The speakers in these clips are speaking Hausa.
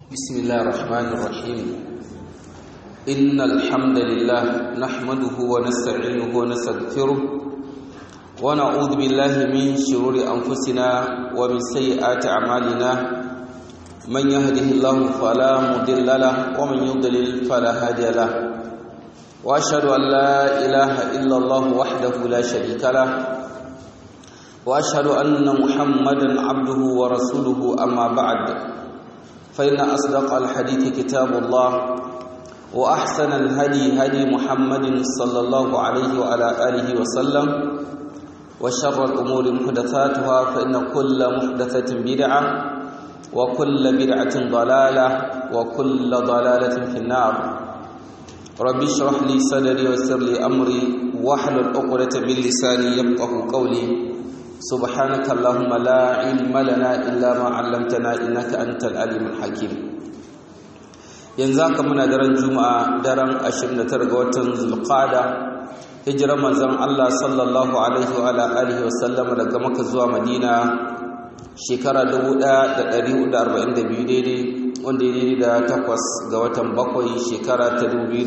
بسم الله الرحمن الرحيم إن الحمد لله نحمده ونستعينه ونستغفره ونعوذ بالله من شرور أنفسنا ومن سيئات أعمالنا من يهده الله فلا مضل له ومن يضلل فلا هادي له وأشهد أن لا إله إلا الله وحده لا شريك له وأشهد أن محمدا عبده ورسوله أما بعد فإن أصدق الحديث كتاب الله وأحسن الهدي هدي محمد صلى الله عليه وعلى آله وسلم وشر الأمور محدثاتها فإن كل محدثة بدعة وكل بدعة ضلالة وكل ضلالة في النار ربي اشرح لي صدري ويسر لي أمري واحلل عقدة من لساني يفقه قولي سبحانك اللهم لا علم لنا إلا ما علمتنا إنك أنت العليم الحكيم yanzu haka muna daren juma'a daren 29 ga watan zulqa'ada hijirar manzon Allah sallallahu alaihi wa alihi wa sallam daga Makka zuwa Madina shekara 1442 daidai wanda ya daidai da takwas ga watan bakwai shekara ta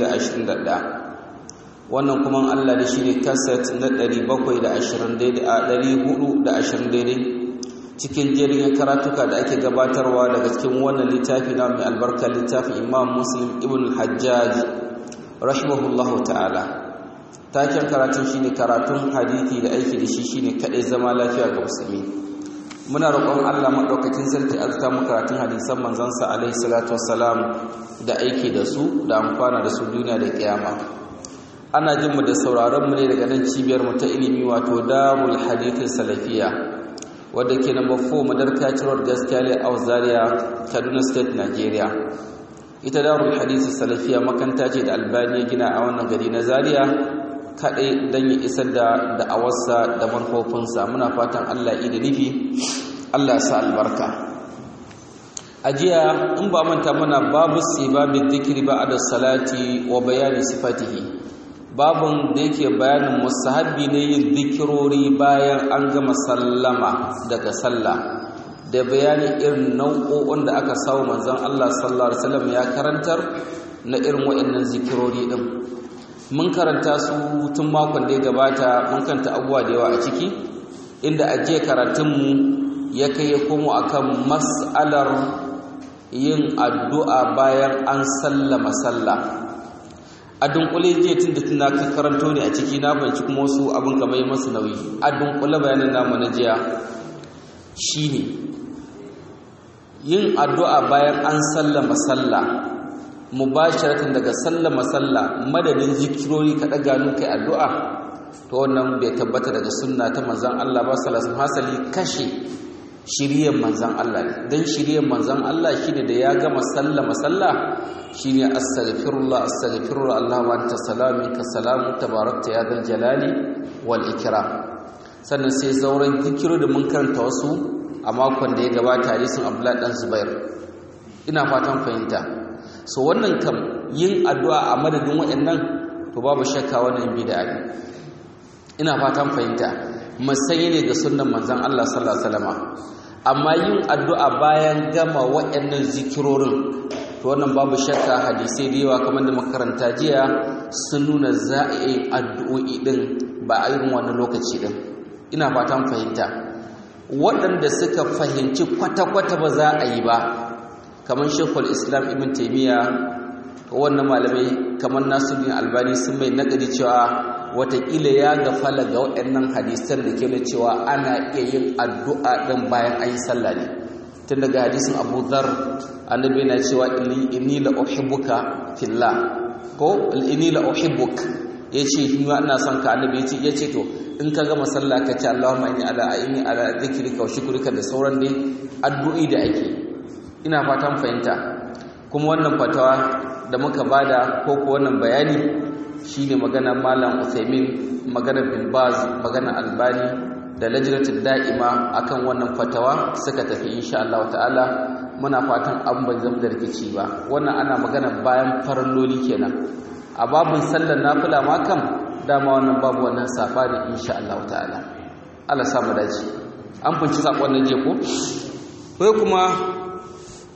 2021 wannan kuma Allah da shi ne kaset na 720 daidai cikin jerin karatuka da ake gabatarwa daga cikin wannan littafi na mai albarka littafin imam muslim ibn hajjaj rahimahullahu ta'ala taken karatun shine karatun hadithi da aiki da shi shine kadai zama lafiya ga musulmi muna roƙon Allah madaukakin sarki alta mu karatun hadisan manzansa alaihi salatu wassalam da aiki da su da amfana da su duniya da kiyama ana jin mu da sauraron mu ne daga nan cibiyar mu ta ilimi wato darul hadithin salafiya wadda ke number 4 madarka cirwar gaskiya ne a zaria kaduna state nigeria ita darul hadithin salafiya makanta ce da albani ya gina a wannan gari na zaria kaɗai don ya isar da da'awarsa da manufofinsa muna fatan allah da nufi allah sa albarka a jiya in ba manta muna babu sibabin zikiri ba da salati wa bayani sifatihi babun da yake bayanin musahabi ne yin zikirori bayan an gama sallama daga sallah da bayani irin nau'o'in da aka samu manzon Allah sallallahu alaihi wasallam ya karantar na irin waɗannan zikirori din mun karanta su tun makon da ya gabata mun kanta abubuwa da yawa a ciki inda ajiye karatunmu ya kai ya komo akan mas'alar yin addu'a bayan an sallama sallah a dunkule jiya tun da tuna ka karanto ne a ciki na banci kuma wasu abin kamar yi masu nauyi a dunkule bayanin namu na jiya shine yin addu'a bayan an sallama sallah mubasharatan daga sallama sallah madadin zikirori ka daga kai addu'a to wannan bai tabbata daga sunna ta manzon Allah ba sallallahu hasali kashe shiriyar manzon Allah ne dan shiriyar manzon Allah shine da ya gama sallama sallah shine astaghfirullah astaghfirullah Allahumma anta salamu ka salamu tabarakta ya dal jalali wal ikram sannan sai zauren zikiro da mun karanta wasu a makon da ya gabata hadisin Abdullah dan Zubair ina fatan fahimta so wannan kam yin addu'a a madadin waɗannan to babu shakka wannan bid'a ne ina fatan fahimta masayi ne ga sunnan manzon Allah sallallahu alaihi wasallam amma yin addu'a bayan gama waɗannan zikirorin to wannan babu shakka hadisai da yawa kamar da makaranta jiya sun nuna za a yi addu'o'i din ba a irin wannan lokaci din ina fatan fahimta waɗanda suka fahimci kwata-kwata ba za a yi ba kamar shekul islam ibn taimiyya wannan malamai kamar nasiruddin albani sun mai nakadi cewa watakila ya gafala ga waɗannan hadisan da ke da cewa ana iya yin addu'a ɗin bayan an yi sallah ne tun daga hadisin abu dhar annabi yana cewa inni la uhibbuka fillah ko inni la uhibbuk yace ni ina son ka annabi yace yace to in ka gama sallah ka ce Allahumma inni ala inni ala dhikrika wa shukrika da sauran dai addu'i da ake ina fatan fahimta kuma wannan fatawa da muka bada ko ko wannan bayani shine magana malam Uthaymeen magana bin Baz magana Albani da lajnatul da'ima akan wannan fatawa suka tafi insha Allah ta'ala muna fatan an ban zama da rikici ba wannan ana magana bayan faralloli kenan a babun sallar nafila ma kam dama wannan babu wannan safari insha Allah ta'ala Allah sa mu dace an funci sakon nan je ko sai kuma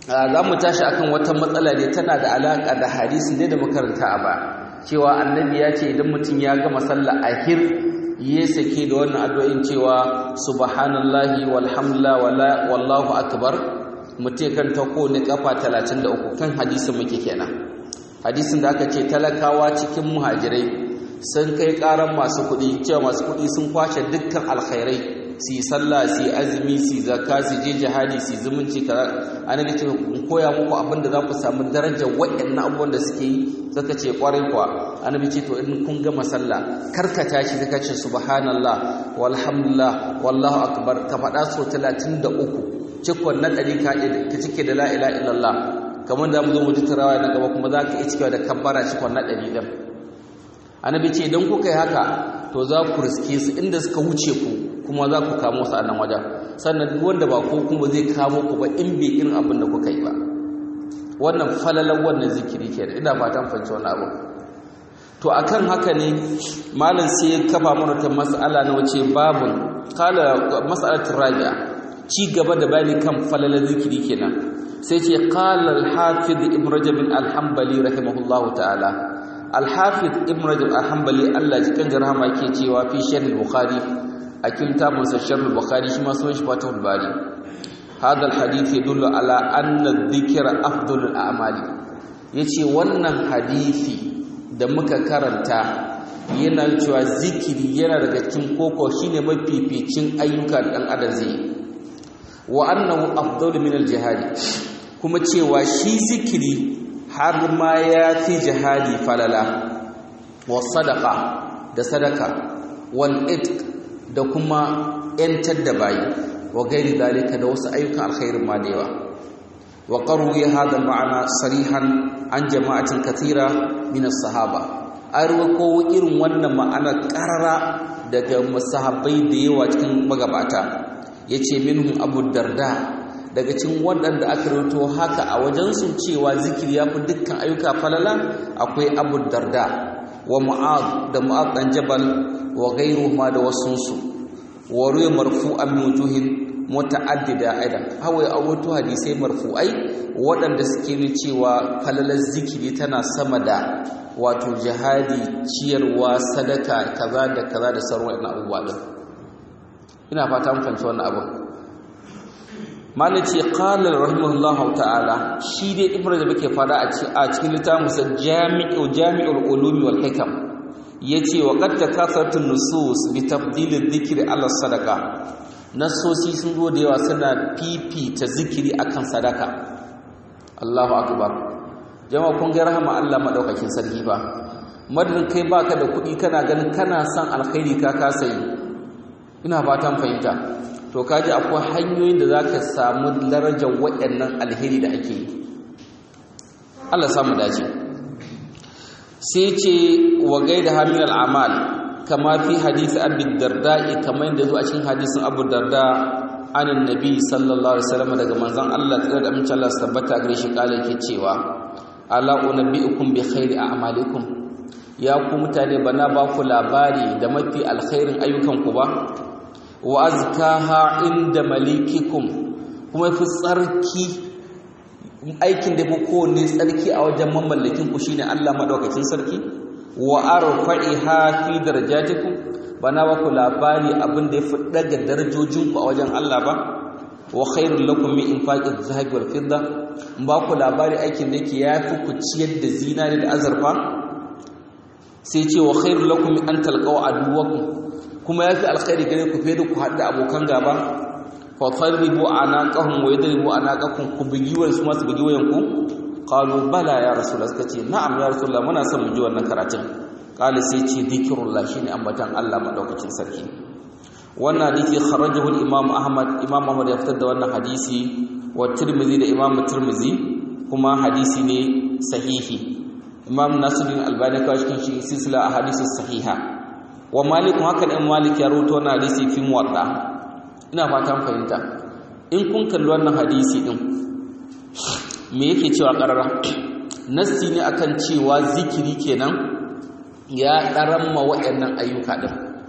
za mu tashi akan wata matsala ne tana da alaƙa da hadisi ne da makaranta a ba cewa annabi ya ce idan mutum ya gama sallah ahir ya sake da wannan addu'o'in cewa subhanallahi walhamdulillah wala wallahu akbar mutum kan ta ne kafa 33 kan hadisin muke kenan hadisin da aka ce talakawa cikin muhajirai sun kai karan masu kuɗi cewa masu kuɗi sun kwashe dukkan alkhairai su yi sallah su yi azumi su yi zakka su je jihadi su yi zumunci kaza annabi ce in koya muku abin da za ku samu darajar waɗannan abubuwan da suke yi zaka ce kwarai kuwa annabi ce to in kun gama sallah karkata shi zaka ce subhanallah walhamdulillah wallahu akbar ka faɗa so 33 cikon na ɗari ka ka cike da la ilaha illallah kamar da mu zo mu ji tarawa na gaba kuma za ka iya cikewa da kabbara cikon na ɗari ɗin annabi ce idan kuka yi haka to za ku riske su inda suka wuce ku kuma za ku kamo su a nan wajen sannan duk wanda ba ko kuma zai kamo ku ba in bai irin abin da kuka yi ba wannan falalan wannan zikiri ke ina fatan fanci wani abu to akan haka ne malam sai ya kafa mana ta mas'ala na wace babun kala mas'alatul rabi'a ci gaba da bayani kan falalan zikiri kenan sai ce qala al-hafiz ibn rajab al-hanbali rahimahullahu ta'ala al-hafiz ibn rajab al-hanbali Allah cikin jarhama yake cewa fi sharh al-bukhari a kitabun sa sharh al-bukhari shi ma sunan shi fatahul bari hadha al-hadith yadullu ala anna adh-dhikra afdalul a'mali yace wannan hadisi da muka karanta yana cewa zikiri yana daga cikin koko shine mafificin ayyuka dan adam zai wa annahu afdalu min al-jihad kuma cewa shi zikiri har ma ya fi jihadi falala wa sadaqa da sadaka wal itq da kuma yantar da bayi wa gairi dalika da wasu ayyukan alkhairin ma da yawa wa qarwi hadha ma'ana sarihan an jama'atin kathira min as-sahaba arwako irin wannan ma'ana qarara daga masahabbai da yawa cikin magabata yace minhum abu darda daga cikin waɗanda aka rawaito haka a wajen su cewa zikiri ya fi dukkan ayyuka falala akwai abu darda wa mu'ad da mu'ad dan jabal wa ghayruhuma da wasunsu wa ruya marfu'an min wujuhin muta'addida aidan hawai a wato hadisai marfu'ai waɗanda suke nuna cewa falalar zikiri tana sama da wato jihadi ciyarwa sadaka kaza da kaza da sauran wannan abubuwa din ina fata mun fahimci wannan abu malaci qala rahimahullahu ta'ala shi dai ibnu da muke fada a cikin littafin sa jami'u jami'ul ulumi wal hikam yace wa qad takasartu nusus bi tafdil dhikri ala sadaqa nasosi sun zo da yawa suna fifita zikiri akan sadaka Allahu akbar jama'a kun ga rahama Allah madaukakin sarki ba madadin kai baka da kuɗi kana ganin kana son alkhairi ka kasa yi ina fatan fahimta to kaji akwai hanyoyin da zaka samu darajar waɗannan alheri da ake yi Allah samu dace sai ce wa gaida hamil al'amal kama fi hadisi abu darda'i kamar yadda zuwa cikin hadisin abu darda anin nabi sallallahu alaihi wasallam daga manzon Allah tsira da amince Allah tabbata gare shi kala yake cewa ala unabbiukum bi khairi a'malikum ya ku mutane bana ba ku labari da mafi alkhairin ayyukan ku ba wa azkaha inda malikikum kuma fi tsarki aikin da fi kowanne tsarki a wajen mamallakin ku shine Allah madaukakin sarki wa arfa'iha fi darajatikum bana ba ku labari abin da yafi daga darajojin ku a wajen Allah ba wa khairul lakum min infaqiz zahabi wal fidda ba ku labari aikin da yake yafi ku ciyar da zinari da azurfa sai ce wa khairul lakum min an talqaw aduwakum kuma yafi alkhairi gare ku fiye da ku haɗa abokan gaba fa fadribu anaqahum wa yadribu anaqakum ku bugi wayan su masu bugi wayan ku qalu bala ya rasulullah suka ce na'am ya rasulullah muna son mu ji wannan karatun qala sai ce dhikrullah shine ambatan Allah madaukakin sarki wannan hadisi kharajahu al-imam ahmad imam ahmad ya fitar da wannan hadisi wa tirmidhi da imam tirmidhi kuma hadisi ne sahihi imam nasiruddin albani kawai cikin shi silsila ahadithus sahiha wa malik haka dan malik ya rawaito wannan hadisi fi muwatta ina fatan fahimta in kun kalli wannan hadisi din me yake cewa karara nassi ne akan cewa zikiri kenan ya daramma waɗannan ayyuka din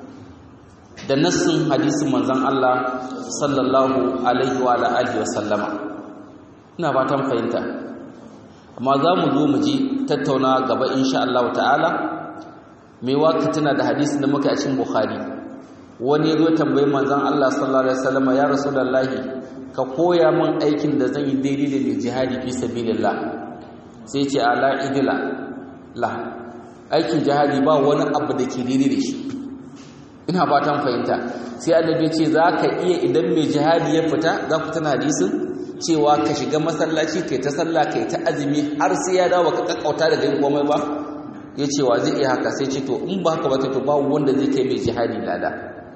da nassin hadisin manzon Allah sallallahu alaihi wa alihi wa sallama ina fatan fahimta amma za mu zo mu ji tattauna gaba insha Allah ta'ala mai waka tana da hadisi da muka a cikin bukhari wani ya zo tambayi manzon Allah sallallahu alaihi wasallam ya rasulullahi ka koya min aikin da zan yi daidai da mai jihadi fi sabilillah sai ce ala idila la aikin jihadi ba wani abu da ke daidai da shi ina fatan fahimta sai annabi ce za ka iya idan mai jihadi ya fita za ku tana hadisin cewa ka shiga masallaci kai ta sallah kai ta azumi har sai ya dawo ka kakkauta daga yin komai ba ya ce wa zai iya haka sai ce to in ba haka ba to ba wanda zai kai mai jihadi lada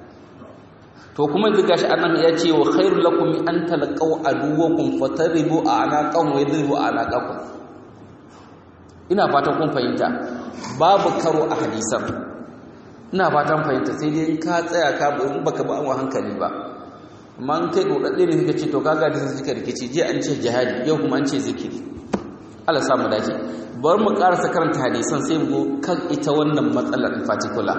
to kuma yanzu gashi annan ya ce wa khairul lakum an talqaw aduwakum fataribu anaqahum wa yadribu anaqakum ina fatan kun fahimta babu karo a hadisan ina fatan fahimta sai dai in ka tsaya ka in baka ba an hankali ba amma in kai dodadde ne kake ce to kaga da sai kika rikici je an ce jihadi yau kuma an ce zikiri Allah samu dace bar mu karasa karanta hadisan sai mu kan ita wannan matsalar in particular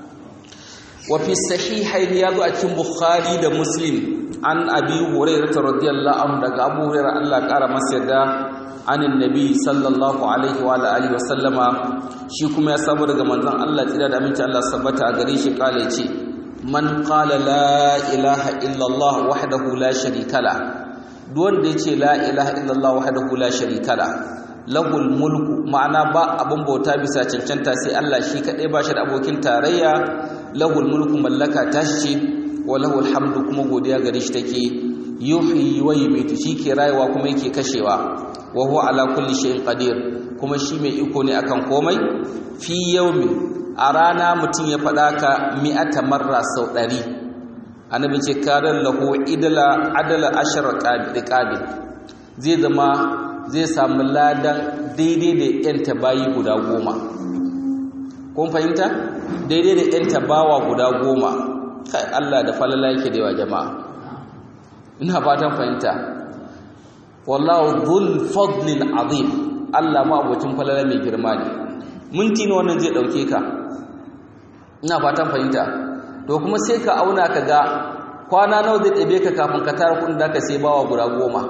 wa fi sahihayn ya zo a cikin bukhari da muslim an abi hurairah radiyallahu anhu daga abu hurairah Allah kara masa yadda anin nabi sallallahu alaihi wa alihi wasallama shi kuma ya samu daga manzon Allah tsira da aminci Allah sabbata a gare shi kale ce man qala la ilaha illa Allah wahdahu la sharika la duk wanda yace la ilaha illa Allah wahdahu la sharika la lahul mulku ma'ana ba abin bauta bisa cancanta sai Allah shi kadai ba shi da abokin tarayya lahul mulku mallaka tashi ce wa lahul hamdu kuma godiya gare shi take yuhyi wa yumiitu ke rayuwa kuma yake kashewa wa huwa ala kulli shay'in qadir kuma shi mai iko ne akan komai fi yawmi a rana mutum ya faɗa ka mi'ata marra sau ɗari annabi ce karan lahu idala adala ashara qabil zai zama zai samu ladan daidai da yanta bayi guda goma kun fahimta daidai da yanta bawa guda goma kai Allah da falala yake da yawa jama'a ina fatan fahimta wallahu dhul fadlil azim Allah ma abocin falala mai girma ne minti ne wannan zai dauke ka ina fatan fahimta to kuma sai ka auna ka ga kwana nawa zai ɗabe ka kafin ka tara kudin da ka sai bawa guda goma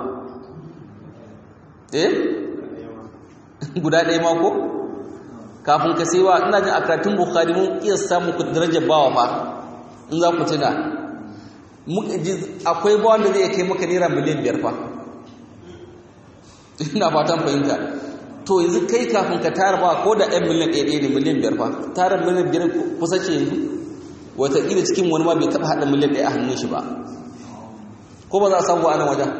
eh guda ɗaya ma ko kafin ka sai wa ina jin a karatun bukhari mun iya samun ku darajar bawa fa in za ku tuna akwai bawan da zai kai maka naira miliyan biyar fa ina fatan fahimta to yanzu kai kafin ka tara ba ko da ɗan miliyan ɗaya ne miliyan biyar fa tara miliyan biyar kusa ce yanzu wataƙila cikin wani ma bai taɓa haɗa miliyan ɗaya a hannun shi ba ko ba za a samu a nan wajen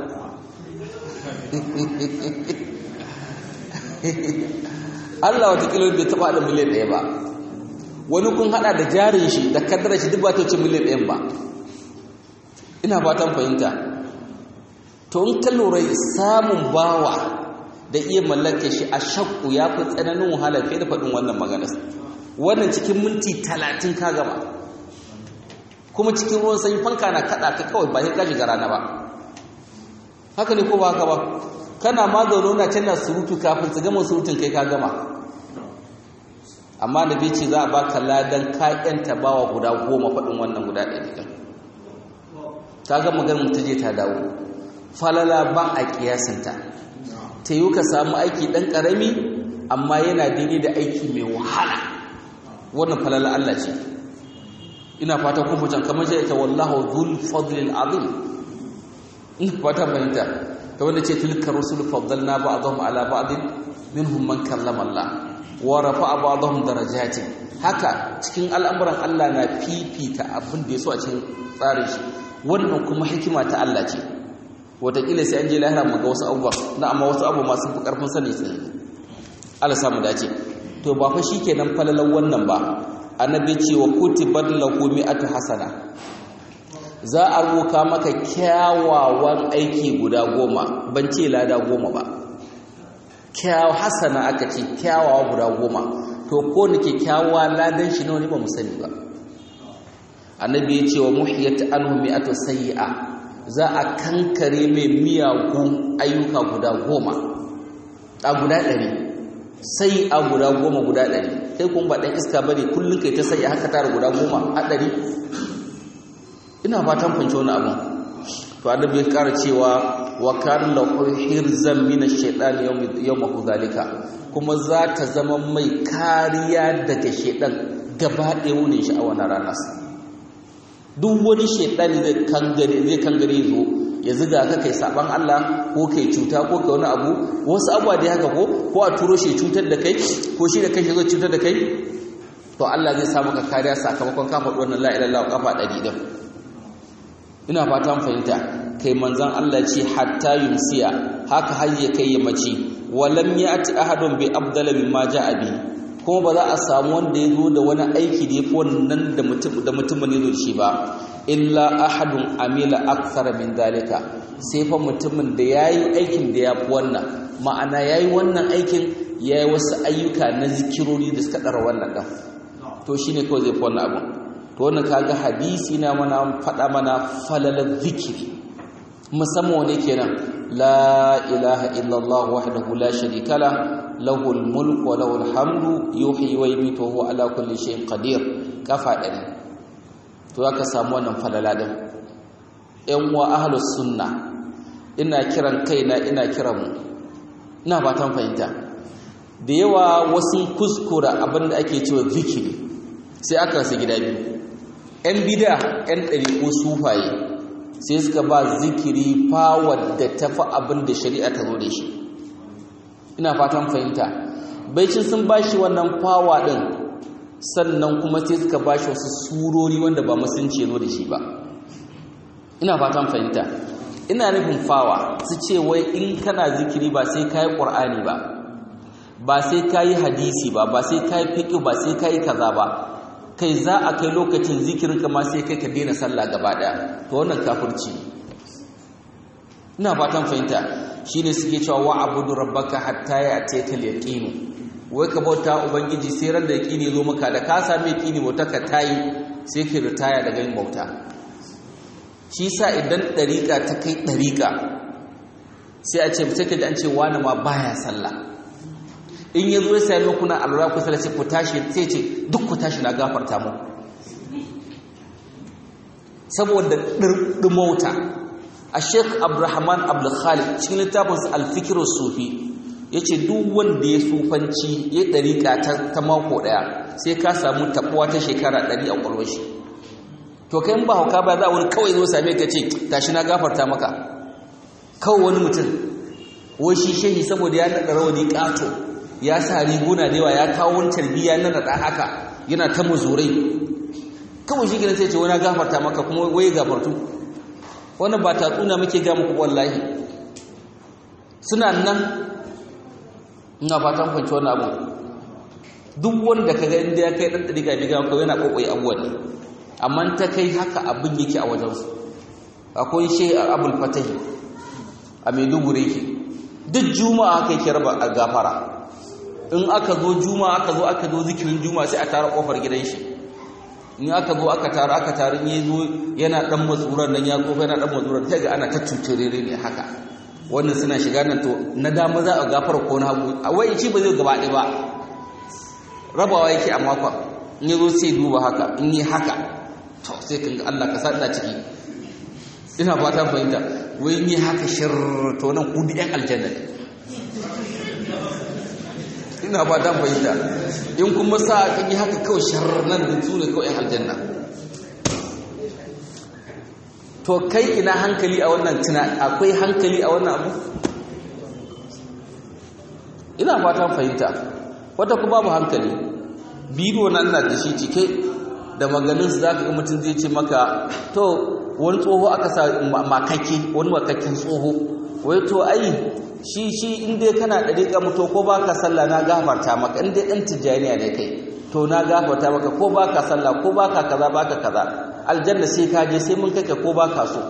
Allah wataƙila bai taɓa haɗa miliyan ɗaya ba wani kun haɗa da jarin shi da kaddarar shi duk ba ta wuce miliyan ɗayan ba ina fatan fahimta to in ka lura samun bawa da iya mallake shi a shakku ya fi tsananin wahala fiye da faɗin wannan magana wannan cikin minti talatin ka gama kuma cikin ruwan sanyi fanka na kaɗa ka kawai ba sai ka shiga rana ba haka ne ko ba haka ba kana ma zaune na can na surutu kafin su gama surutun kai ka gama amma da bai ce za a baka ladan kayan tabawa guda goma faɗin wannan guda ɗaya ɗin ta ga maganin ta je ta dawo falala ba a kiyasinta ta yi ka samu aiki ɗan ƙarami amma yana daidai da aiki mai wahala wannan falala Allah ce ina fata kun fitan kamar shi ita wallahu dhul fadlil azim ina fata fahimta ta wanda ce tilka rusul faddalna ba'dahum ala ba'd minhum man kallama Allah wa rafa'a ba'dahum darajatin haka cikin al'amuran Allah na fifita abin da ya so a cikin tsarin shi wannan kuma hikima ta Allah ce wataƙila sai an je lahira mu ga wasu abubuwa na amma wasu abu masu fi ƙarfin sani sai Allah samu dace to ba fa shikenan falalan wannan ba annabi ce wa kutibat lahu mi'atu hasana za a ruka maka kyawawan aiki guda goma ban ce lada goma ba kyaw hasana aka ce kyawawa guda goma to ko nake kyawawa ladan shi nawa ne ba mu sani ba annabi ya ce wa muhiyat anhu mi'atu sayyi'a za a kankare mai miyagun ayyuka guda goma a guda ɗari sai a guda goma guda ɗari kai kuma ba ɗan iska bane kullum kai ta sai haka tara guda goma a ɗari ina fatan fanci wani abin to annabi ya ƙara cewa wa kan lahu hirzan min ash-shaytan yawm zalika kuma za ta zama mai kariya daga shaytan gaba ɗaya wunin shi a wannan rana duk wani shaytan zai kangare zai kangare zo ya ziga ka kai saban Allah ko kai cuta ko kai wani abu wasu abuwa da haka ko ko a turo shi cutar da kai ko shi da kai shi zo cutar da kai to Allah zai samu ka kariya sakamakon ka faɗi wannan la ilaha illallah kafa ɗari din ina fatan fahimta kai manzon Allah ce hatta yumsiya haka har ya kai ya mace walam ya'ti ahadun bi abdala mimma ja'a bi kuma ba za a samu wanda ya zo da wani aiki da ya fi wannan da mutum da mutumin ya zo da shi ba illa ahadun amila akthara min dalika sai fa mutumin da yayi aikin da ya fi wannan ma'ana yayi wannan aikin yayi wasu ayyuka na zikirori da suka dara wannan dan to shine kawai zai fi wannan abu to wannan kaga hadisi na mana faɗa mana falalar zikiri musamman wane kenan la ilaha illallah wahdahu la sharika la lahul mulku wa lahul hamdu yuhyi wa yumiitu wa huwa ala kulli shay'in qadir kafa ɗari to aka samu wannan falala din ƴan wa ahlus sunna ina kiran kaina ina kiran mu ina fatan fahimta da yawa wasu kuskura abinda ake cewa zikiri sai aka rasa gida biyu ƴan bid'a ƴan ɗariƙo sufaye sai suka ba zikiri fawar da tafi abin da shari'a ta zo da shi ina fatan fahimta baicin sun ba shi wannan fawa ɗin sannan kuma sai suka ba shi wasu surori wanda ba musulunci zo da shi ba ina fatan fahimta ina nufin fawa su ce wai in kana zikiri ba sai ka yi ƙur'ani ba ba sai ka yi hadisi ba ba sai ka yi fiƙi ba sai ka yi kaza ba kai za a kai lokacin zikirin kama sai kai ka daina sallah gaba daya to wannan kafirci ina fatan fahimta shine suke cewa wa abudu rabbaka hatta ya'tiyaka al-yaqin wai ka bauta ubangiji sai ran da yaqini zo maka da ka same yaqini bauta ka tayi sai ka ritaya daga yin bauta shi sa idan dariƙa ta kai dariƙa sai a ce sai ka ji an ce wani ma baya sallah in ya zo ya sami kuna alura kusa da sai ku tashi sai ce duk ku tashi na gafarta mu saboda ɗirɗimauta a sheik abrahman abdulkhalid cikin littafinsa alfikirar sufi ya ce duk wanda ya sufanci ya ɗariƙa ta mako ɗaya sai ka samu taɓuwa ta shekara ɗari a ƙwalwar shi to kai ba hauka ba za a wani kawai zo same ka ce tashi na gafarta maka kawai wani mutum wai shi shehi saboda ya naɗa rawani ƙato ya sa riguna da yawa ya kawo wani tarbiyya na naɗa haka yana ta muzurai kawai shi gina sai ce wani gafarta maka kuma wai gafartu wani ba ta tsuna muke ga muku wallahi suna nan ina fatan kwanci wani abu duk wanda ka ga inda ya kai ɗan ɗari ga biga ko yana ƙoƙoyi abubuwan ne amma ta kai haka abin yake a wajensu akwai shi a abul fatahi a maiduguri yake duk juma'a haka yake raba a gafara in aka zo juma aka zo aka zo zikirin juma sai a tara kofar gidan shi in aka zo aka tara aka tara in yazo yana dan matsuran nan ya kofa yana dan matsuran sai ga ana ta tuturere ne haka wannan suna shiga nan to na dama za a gafara ko na hagu a wai shi ba zai gaba ɗaya ba rabawa yake a makon in yazo sai duba haka in yi haka to sai kan ga Allah ka sa ina ciki ina fata fahimta wai in yi haka shir to nan ku ɗan aljanna ne ina ba dan fahimta in kuma sa kan yi haka kawai sharran da su ne kawai aljanna to kai ina hankali a wannan tuna akwai hankali a wannan abu ina fatan fahimta wata kuma babu hankali bidiyo nan na da shi cike da maganin su zaka ga mutum zai ce maka to wani tsoho aka sa makake wani makakken tsoho wai to ai shi shi inda kana dariƙa mutu ko baka sallah na gafarta maka inda ɗan tijjaniya ne kai to na gafarta maka ko baka sallah ko baka kaza baka kaza aljanna sai ka je sai mun kake ko baka so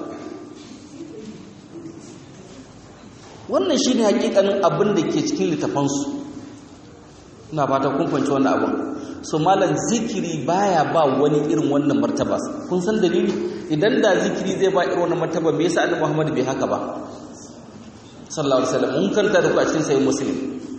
wannan shine hakikanin abin da ke cikin littafansu ina fata kun fahimci wannan abin so malam zikiri baya ba wani irin wannan martaba kun san dalili idan da zikiri zai ba irin wannan martaba me yasa annabi Muhammad bai haka ba sallallahu alaihi wasallam mun kanta da ku a cikin sahih muslim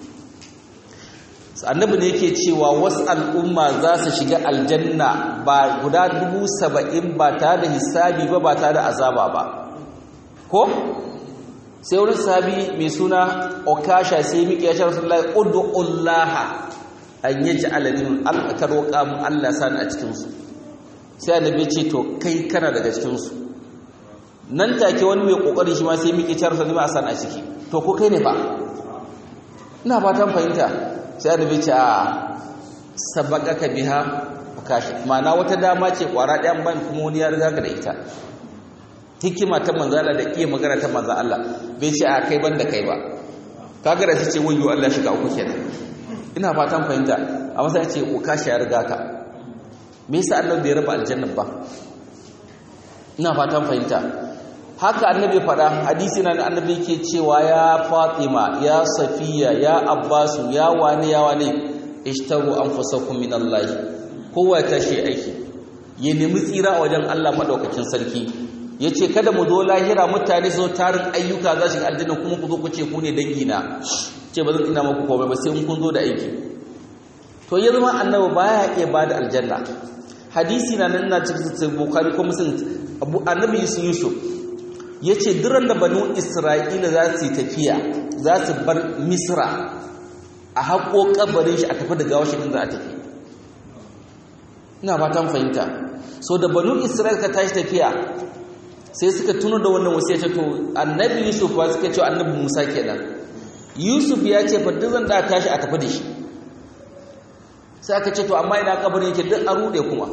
annabi ne yake cewa wasu al'umma za su shiga aljanna ba guda dubu saba'in ba tare da hisabi ba ba tare da azaba ba ko sai wani sahabi mai suna okasha sai miƙe ya ce rasulullahi ud'ullaha an yaj'ala min alka roƙa mu Allah sani a cikin su sai annabi ce to kai kana daga cikin su nan take wani mai kokari shi ma sai miƙe ya rasulullahi a sani a ciki to ko kai ne fa ina fatan fahimta sai annabi ce a sabaqaka biha okashi ma'ana wata dama ce kwara ɗayan ban kuma wani ya riga ka da ita hikima ta manzala da iya magana ta manzan Allah bai ce a kai ban da kai ba kaga da ce wayo Allah shiga uku kenan ina fatan fahimta amma sai ce ko kashi ya riga ka me yasa Allah bai raba aljanna ba ina fatan fahimta haka annabi fada hadisi na annabi ke cewa ya Fatima ya Safiya ya Abbasu ya wane ya wane ishtaru anfusakum min Allah kowa ya tashi aiki ya nemi tsira a wajen Allah madaukakin sarki ya ce kada mu zo lahira mutane zo tarin ayyuka za su ga aljanna kuma ku zo ku ce ku ne dangina ce ba zan ina maku komai ba sai in kun zo da aiki to ya zama annabi baya iya ba da aljanna hadisi na nan na cikin sai bukhari ko muslim abu annabi yusuf ya ce duran da banu isra'ila za su yi tafiya za su bar misra a haƙo kabarin shi a tafi da gawa shi za a tafi ina fatan fahimta so da banu isra'ila ka tashi tafiya sai suka tuno da wannan wasu ya ce to annabi yusuf ba suka ce annabi musa kenan yusuf ya ce fa zan da tashi a tafi da shi sai aka ce to amma ina kabarin yake duk a rude kuma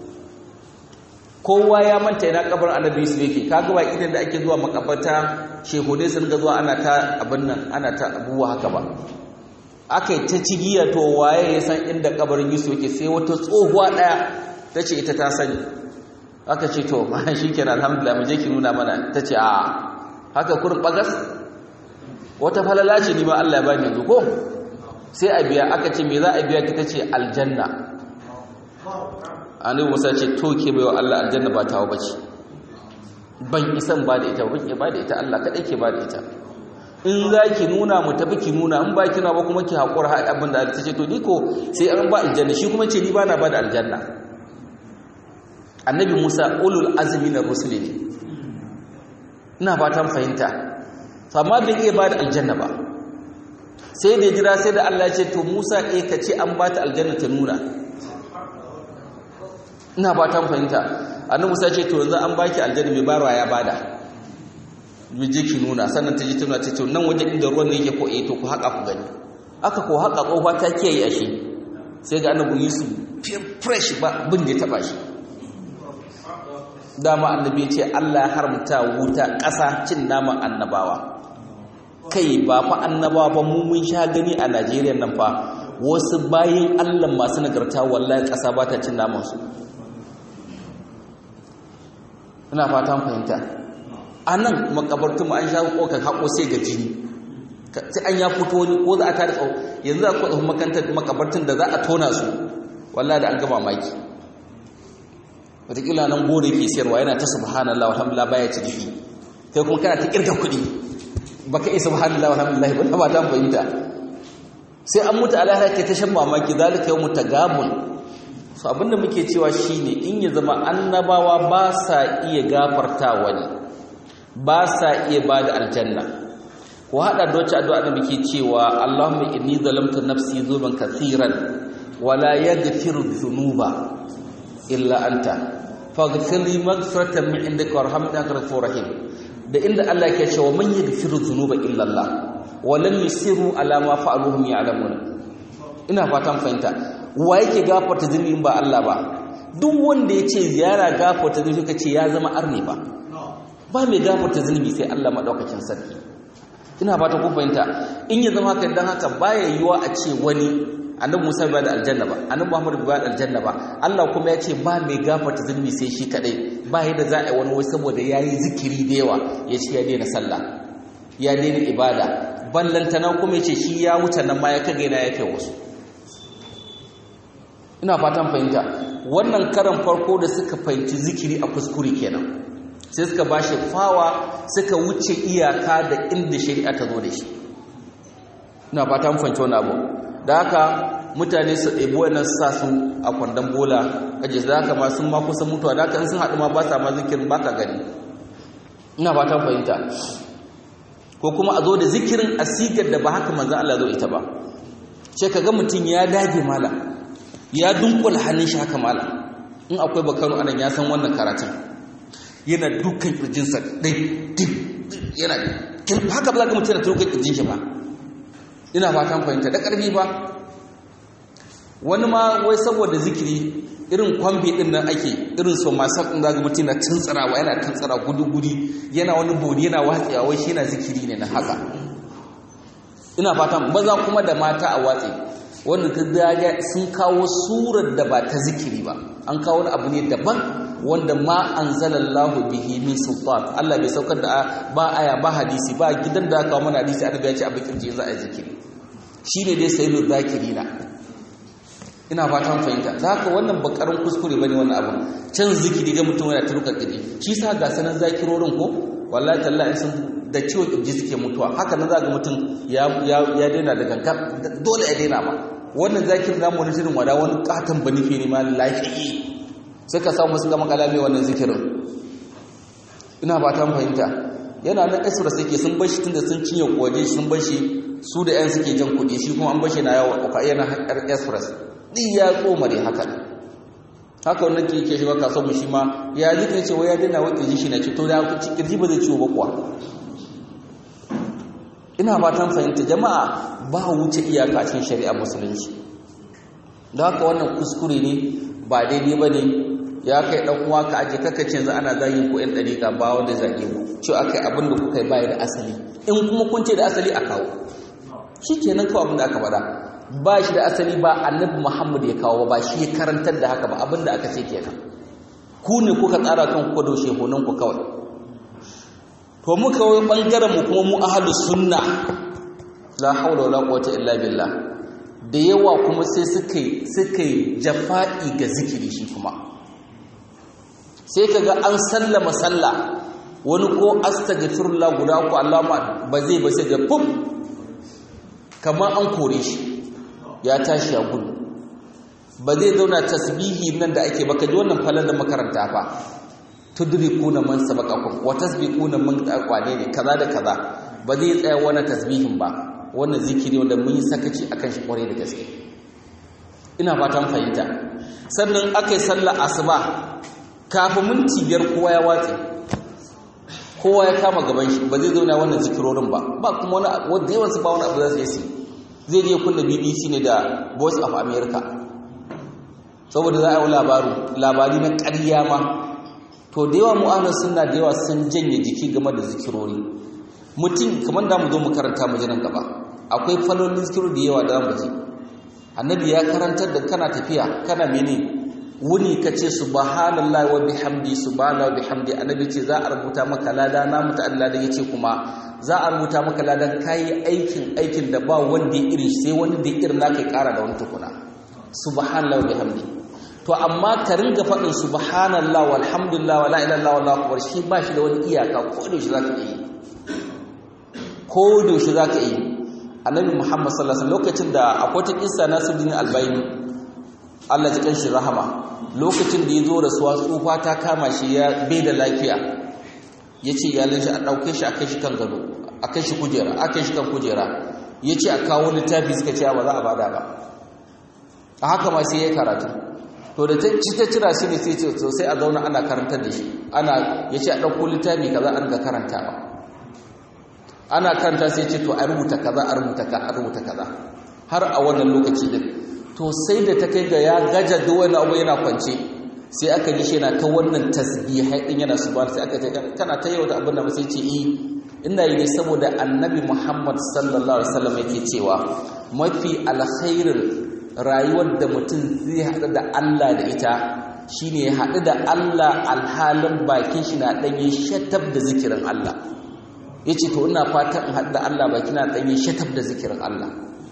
kowa ya manta ina kabarin annabi yusuf yake kaga ba idan da ake zuwa makabarta shehudai sun ga zuwa ana ta abin nan ana ta abubuwa haka ba aka yi ta cigiya to waye ya san inda kabarin yusuf yake sai wata tsohuwa daya ta ce ita ta sani aka ce to ma shi kenan alhamdulillah mu je ki nuna mana ta ce a haka kurin bagas wata falala ce ni ma Allah ya bani yanzu ko sai a biya aka ce me za a biya ki ta ce aljanna annabi Musa ce to ke baiwa Allah aljanna ba tawo bace ban isan ba da ita ban ke ba da ita Allah kadai ke ba da ita in za ki nuna mu tafi ki nuna in ba kina ba kuma ki haƙura har abin da ta ce to ni ko sai an ba aljanna shi kuma ce ni ba na ba da aljanna annabi musa ulul azumi na rusuli ne ina fatan fahimta amma bai iya ba da aljanna ba sai da jira sai da allah ce to musa e ka ce an ba ta aljanna ta nuna ina fatan fahimta annabi musa ce to yanzu an baki aljanna mai barwa ya bada mai je ki nuna sannan ta ji tuna ce to nan wajen inda ruwan ne yake ko eh to ku haƙa ku gani aka ko haƙa ƙofa ta kiyaye ashe sai ga annabi yusuf fresh ba bin da ya taba shi dama annabi ya ce Allah ya haramta wuta ƙasa cin naman annabawa kai ba fa annabawa ba mu mun sha gani a Najeriya nan fa wasu bayin Allah masu nagarta wallahi ƙasa ba ta cin naman su ina fatan fahimta anan makabartu an sha kokan hako sai ga jini sai an ya fito ni ko za a tare tsawo yanzu za ku tsohon makantar makabartun da za a tona su wallahi da an gama maki wataƙila nan gore ke siyarwa yana ta subhanallah alhamdulillah baya ci jiki kai kuma kana ta kirga kuɗi baka iya subhanallah alhamdulillah ba ba ta fahimta sai an mutu alahara ke ta shan mamaki zalika yawmu tagabun so abinda muke cewa shine in ya zama annabawa ba sa iya gafarta wani ba sa iya bada aljanna ko hada da wacce addu'a da muke cewa Allahumma inni zalamtu nafsi zulman kathiran wala yaghfiru dhunuba illa anta faghfir li maghfiratan min indika warhamni innaka ghafurur rahim da inda Allah yake cewa man yaghfiru dhunuba illa Allah wa lam yusiru ala ma fa'aluhum ya'lamun ina fatan fahimta wa yake gafarta zunubi ba Allah ba duk wanda yace ziyara gafarta zunubi kace ya zama arni ba ba mai gafarta zunubi sai Allah madaukakin sarki ina fata ku fahimta in ya zama haka dan haka baya yiwa a ce wani annabi Musa bai da aljanna ba annabi Muhammad bai da aljanna ba Allah kuma ya ce ba mai gafarta zunubi sai shi kadai ba yadda za a yi wani wai saboda yayi zikiri da yawa ya ce ya daina sallah ya daina ibada ballantana kuma ya ce shi ya wuce nan ma ya kage na ya kai wasu ina fatan fahimta wannan karan farko da suka fahimci zikiri a kuskure kenan sai suka bashi fawa suka wuce iyaka da inda shari'a ta zo da shi ina fatan fahimci wani abu da haka mutane su ɗebi wannan sa su a kwandon bola kaje da haka ma sun ma kusa mutuwa da haka in sun haɗu ma ba sa ma zikirin ba ka gani ina ba ta fahimta ko kuma a zo da zikirin asigar da ba haka manzan Allah zo ita ba ce ka ga mutum ya dage mala ya dunkula hannun shi haka mala in akwai bakano anan ya san wannan karatun yana dukkan kirjinsa ɗai dip yana haka ba za ka mutum yana turkan kirjin shi ba ina fatan fahimta da ƙarfi ba wani ma wai saboda zikiri irin kwambe ɗin nan ake irin so masu ɗin zaga mutum na tuntsirawa yana tuntsira gudu-gudi yana wani bodi yana watsewa wai shi yana zikiri ne na haka ina fatan maza kuma da mata a watse wanda ta daga sun kawo surar da ba ta zikiri ba an kawo wani abu ne daban wanda ma anzalallahu bihi min sultan Allah bai saukar da ba aya ba hadisi ba gidan da aka kawo mana hadisi annabi ya ce abin kirji za a yi zikiri shine dai sayyidul zakirina ina fatan fahimta za ka wannan bakarin kuskure bane wannan abu can zikiri ga mutum yana turka kiri shi sa ga sanan zakirorin ko wallahi tallahi sun da ciwon kirji suke mutuwa haka nan za ga mutum ya ya daina da ganka dole ya daina ba wannan zakirin namu wani shirin wada wani katon banife ne ma lafiyi suka samu suka makala mai wannan zikirin ina fatan fahimta yana nan esra suke sun bashi tunda sun cinye kwaje sun bashi su da yan suke jan kuɗi shi kuma an bashi na yawo yana express ɗin ya tsomare haka haka wannan ke ke shiga kasuwar shi ma ya zika ce wai ya dina wa kirji shi na ce to da kirji ba zai ciwo ba kuwa ina fatan fahimta jama'a ba wuce iyaka cikin shari'a musulunci da haka wannan kuskure ne ba daidai ba ne ya kai ɗan uwa ka aje kaka ce yanzu ana zagin ku 'yan ɗariƙa ba wanda zage ku ce aka yi abin da kuka yi bayar da asali in kuma kun ce da asali a kawo shi kenan kawai abin da aka faɗa ba shi da asali ba annabi Muhammad ya kawo ba shi ya karantar da haka ba abinda aka ce kenan ku ne kuka tsara kan ku da shehunan ku kawai to mu kawai bangaren mu kuma mu ahlus sunna la haula wala quwwata illa billah da yawa kuma sai suka suka jafa'i ga zikiri shi kuma sai kaga an sallama sallah wani ko astaghfirullah guda ku Allahumma ba zai ba sai ga fum kamar an kore shi ya tashi ya gudu ba zai zauna tasbihi nan da ake baka ji wannan falon da makaranta fa tudrikuna man sabaqakum wa tasbiquna man aqwane ne kaza da kaza ba zai tsaya wannan tasbihin ba wannan zikiri wanda mun yi sakaci akan shi kware da gaske ina fatan fahimta sannan akai sallar asuba kafin minti biyar kowa ya watse kowa ya kama gaban shi ba zai zauna wannan zikirorin ba ba kuma wani wanda yawan su ba wani abu za su yi zai je kunna bbc ne da voice of america saboda za a yi labaru labari na ƙarya ma to da yawa mu'anar suna da yawa sun janye jiki game da zikirori mutum kamar da mu zo mu karanta mu nan gaba akwai falolin zikirori da yawa da mu ji annabi ya karantar da kana tafiya kana mene wuni ka ce subhanallahi wa bihamdi subhanallahi wa bihamdi annabi ce za a rubuta maka lada na muta Allah da yace kuma za a rubuta maka ladan kayi aikin aikin da ba wanda ya irin sai wani da irin naka ya kara da wani tukuna subhanallahi wa bihamdi to amma ka ringa faɗin subhanallahi walhamdulillah wala ilaha illallah wallahu akbar shi ba shi da wani iyaka ko da shi zaka yi ko da shi zaka yi annabi muhammad sallallahu alaihi wasallam lokacin da akwai ta kissa nasiruddin albayni Allah ji kanshi rahama lokacin da ya zo rasuwa tsufa ta kama shi ya bai da lafiya ya ce iyalin shi a ɗauke shi a kai shi kan gado a kai shi kujera a kai shi kan kujera ya ce a kawo littafi suka ce ba za a bada ba a haka ma sai ya karatu to da ci ta cira shi ne sai ce to sai a zauna ana karantar da shi ana ya ce a ɗauko littafi kaza an ga karantawa ana karanta sai ce to a rubuta kaza a rubuta ka a rubuta kaza har a wannan lokaci din to sai da ta kai ga ya gaja duk wani abu yana kwance sai aka ji shi yana ta wannan tasbihai din yana subhana sai aka ce kana ta yau da abin da ba sai ce eh ina yi ne saboda annabi Muhammad sallallahu alaihi wasallam yake cewa mafi alkhairin rayuwar da mutum zai haɗu da Allah da ita shine ya haɗu da Allah alhalin bakin shi na ɗanye shatab da zikirin Allah yace to ina fatan in haɗu da Allah bakin na ɗanye shatab da zikirin Allah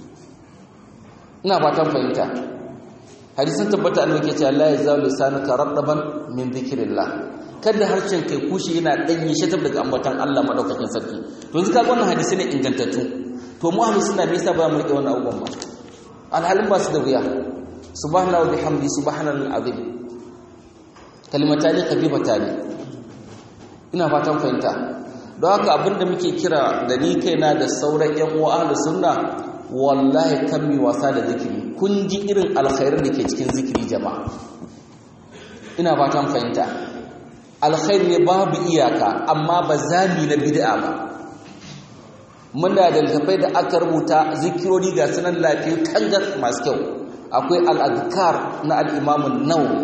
ina fatan fahimta hadisin tabbata annabi ke cewa la yazalu lisanuka radaban min dhikrillah kada harshen kai kushi yana danye shatab daga ambatan Allah madaukakin sarki to yanzu kaga wannan hadisi ne ingantattu to mu ahlus sunna me yasa ba mu rike wannan abubuwan ba alhalin ba su da wuya subhanallahi wa bihamdi subhanal azim kalimatani khafifatani ina fatan fahimta don haka abinda muke kira da ni kaina da sauran yan uwa ahlus sunna wallahi kan mi wasa da zikiri kun ji irin alkhairin da ke cikin zikiri jama'a ina fatan fahimta alkhairi ne babu iyaka amma ba zami na bid'a ba muna da littafai da aka rubuta zikirori ga sunan lafiya kangar masu kyau akwai al'adkar na al'imamun nawawi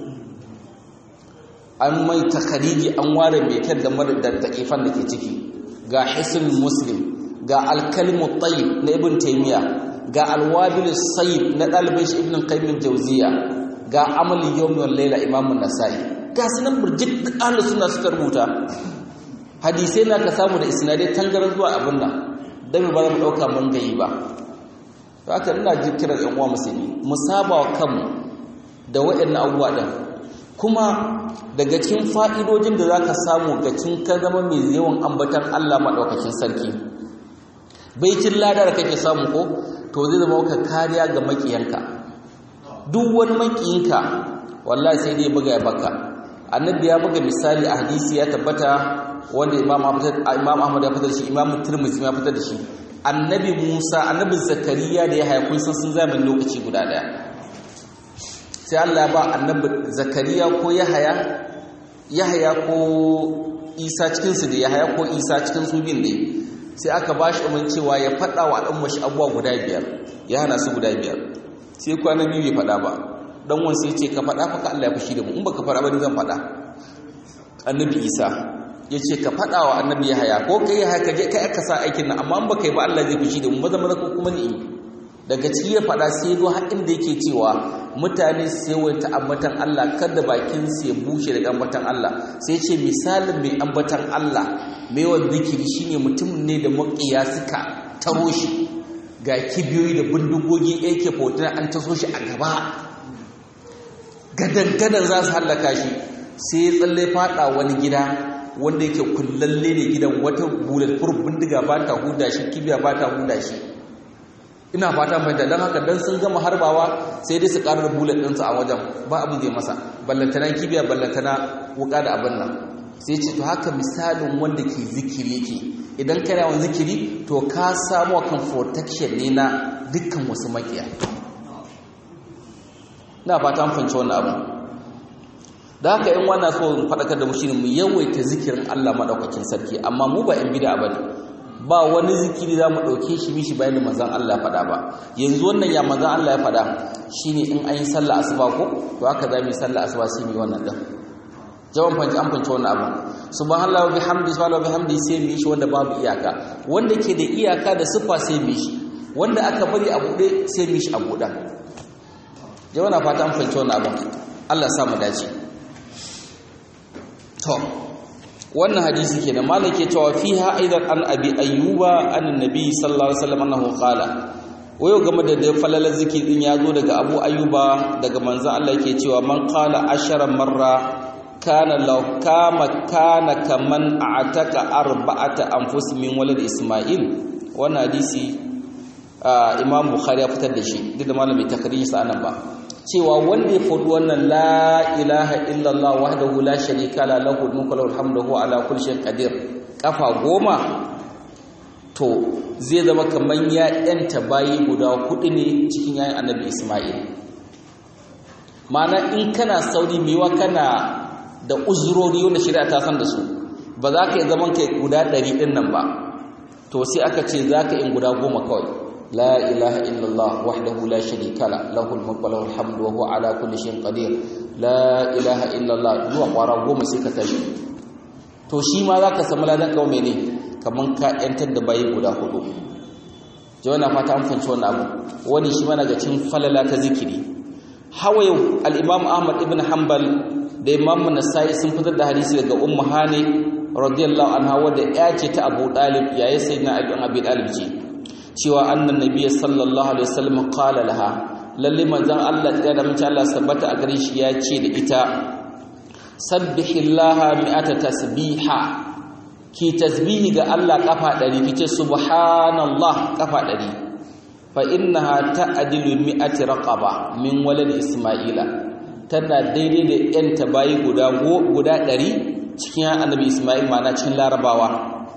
an mai takariji an ware mai kyan da mara da taƙifan da ke ciki ga hisin muslim ga alkalimu tayyib na ibn taymiya ga alwabil sayyid na ɗalibin shi ibn qayyim jauziya ga amalin yawmi wal layla imamun nasa'i ga sunan burjik duk ahlus sunna suka rubuta hadisai na ka samu da isnadai tangaran zuwa abin nan dan ba za mu dauka mun gayi ba to haka ina ji kiran yan uwa musulmi mu saba wa kanmu da waɗannan abubuwa din kuma daga cikin fa'idojin da zaka samu ga cin ka zama mai yawan ambatan Allah madaukakin sarki baitin ladar kake samu ko to zai zama ka kariya ga makiyanka duk wani makiyinka wallahi sai dai buga ya baka annabi ya buga misali a hadisi ya tabbata wanda imam ahmad ya fitar da shi imam tirmidhi ya fitar da shi annabi musa annabi zakariya da ya haya kun san sun zamanin lokaci guda daya sai Allah ya ba annabi zakariya ko yahaya yahaya ko isa cikin su da yahaya ko isa cikin su bin ne sai aka ba shi umarni cewa ya faɗa wa al'umma shi abubuwa guda biyar ya hana su guda biyar sai kwana biyu bai faɗa ba dan wani sai ce ka faɗa fa ka Allah ya fushi da mu in baka faɗa ba ni zan faɗa annabi isa ya ce ka faɗa wa annabi ya haya ko kai haya ka je kai aka sa aikin nan amma in baka yi ba Allah zai fushi da mu maza maza ko kuma ni daga ciki ya faɗa sai zo har inda yake cewa mutane su yawaita ambatan Allah kada bakin su ya bushe daga ambatan Allah sai ce misalin mai ambatan Allah mai wanda zikiri shine mutum ne da maƙiya suka taro shi ga kibiyoyi da bindigogi yake fotina an taso shi a gaba gadan-gadan za su hallaka shi sai ya tsalle fada wani gida wanda yake kullalle ne gidan wata bulletproof bindiga ba ta huda shi kibiya ba ta huda shi ina fata mai da don haka don sun gama harbawa sai dai su karar bullet ɗinsu a wajen ba abin zai masa ballantana kibiya ballantana wuka da abin nan sai ce to haka misalin wanda ke zikiri yake idan kana yawan zikiri to ka samu kan protection ne na dukkan wasu makiya na fata an fahimci wannan abu da haka in wannan so faɗakar da mu shine mu yawaita zikirin Allah madaukakin sarki amma mu ba in bid'a bane ba wani zikiri za mu ɗauke shi mishi bayan da manzon Allah faɗa ba yanzu wannan ya manzon Allah ya faɗa shine in an yi sallah asuba ko to haka za mu yi sallah asuba sai mu yi wannan din jawan fanci an fanci wannan abu subhanallahi wa bihamdi subhanallahi wa bihamdi sai mu yi shi wanda babu iyaka wanda ke da iyaka da siffa sai mu yi shi wanda aka bari a buɗe sai mu yi shi a buɗe jawan na fata an fanci wannan abu Allah sa mu dace to wannan hadisi kenan malai ke cewa fiha aidan an abi ayyuba an nabi sallallahu alaihi wasallam annahu qala wayo game da da falalar zikir din ya zo daga abu ayyuba daga manzon Allah yake cewa man qala ashara marra kana law kama kana kaman a'taka arba'ata anfus min walad isma'il wannan hadisi imam bukhari ya fitar da shi duk da malami takriri sa anan ba cewa wanda ya faɗi wannan la ilaha illallah wahdahu la sharika la lahu mulku wa hamdu huwa ala kulli shay'in qadir kafa goma to zai zama kaman ya yanta bayi guda hudu ne cikin yayin annabi Isma'il ma'ana in kana sauri mewa kana da uzurori wanda shari'a ta san da su ba za ka yi zaman kai guda ɗari ɗin nan ba to sai aka ce za ka yi guda goma kawai لا إله إلا الله وحده لا شريك له له الملك وله الحمد وهو على كل شيء قدير لا إله إلا الله zuwa kwara goma sai ka tashi to shi ma za ka samu ladan kawo mene kamar ka yantar da bayi guda hudu jawa na fata an fanci wannan abu wani shi mana ga cin falala ta zikiri hawa yau al'imam ahmad ibn hanbal da imam nasai sun fitar da hadisi daga ummu hani radiyallahu anha wadda ya ce ta abu dalib yayin sayyidina abi dalib ce cewa annan nabiyyi sallallahu alaihi wasallam qala laha lalle manzon Allah ya da mace Allah sabbata a gare shi ya ce da ita sabbihillaha mi'ata tasbiha ki tasbihi ga Allah kafa 100 kice subhanallah kafa 100 fa innaha ta'dilu mi'ati raqaba min walad isma'ila tana daidai da yan tabayi guda guda 100 cikin annabi isma'il ma'ana cikin larabawa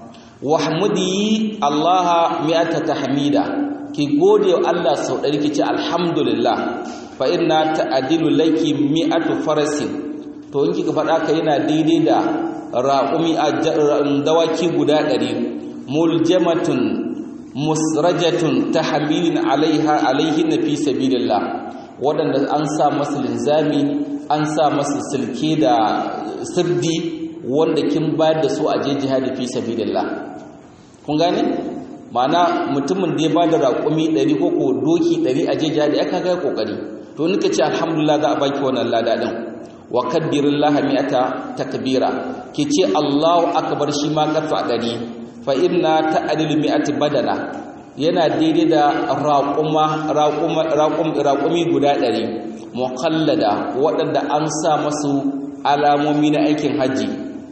wahmudi allaha mi'ata tahmida ki gode wa Allah sau ɗari ki ce alhamdulillah fa inna ta'dilu laki mi'atu farasin to in kika faɗa ka yana daidai da raƙumi a dawaki guda ɗari muljamatun musrajatun tahmilin alaiha alaihin fi sabilillah waɗanda an sa masu linzami an sa masu silke da sirdi wanda kin bayar da su a je jihadi fi sabilillah kun gane ma'ana mutumin da ya bada raƙumi 100 ko ko doki 100 a je jihadi aka ga kokari to nika ce alhamdulillah za a baki wannan lada din wa kabbirillaha mi'ata takbira ki ce Allahu akbar shi ma kafa 100 fa inna ta'dilu mi'ati badana yana daidai da raƙuma raƙumi guda 100 muqallada waɗanda an sa masu alamomi na aikin haji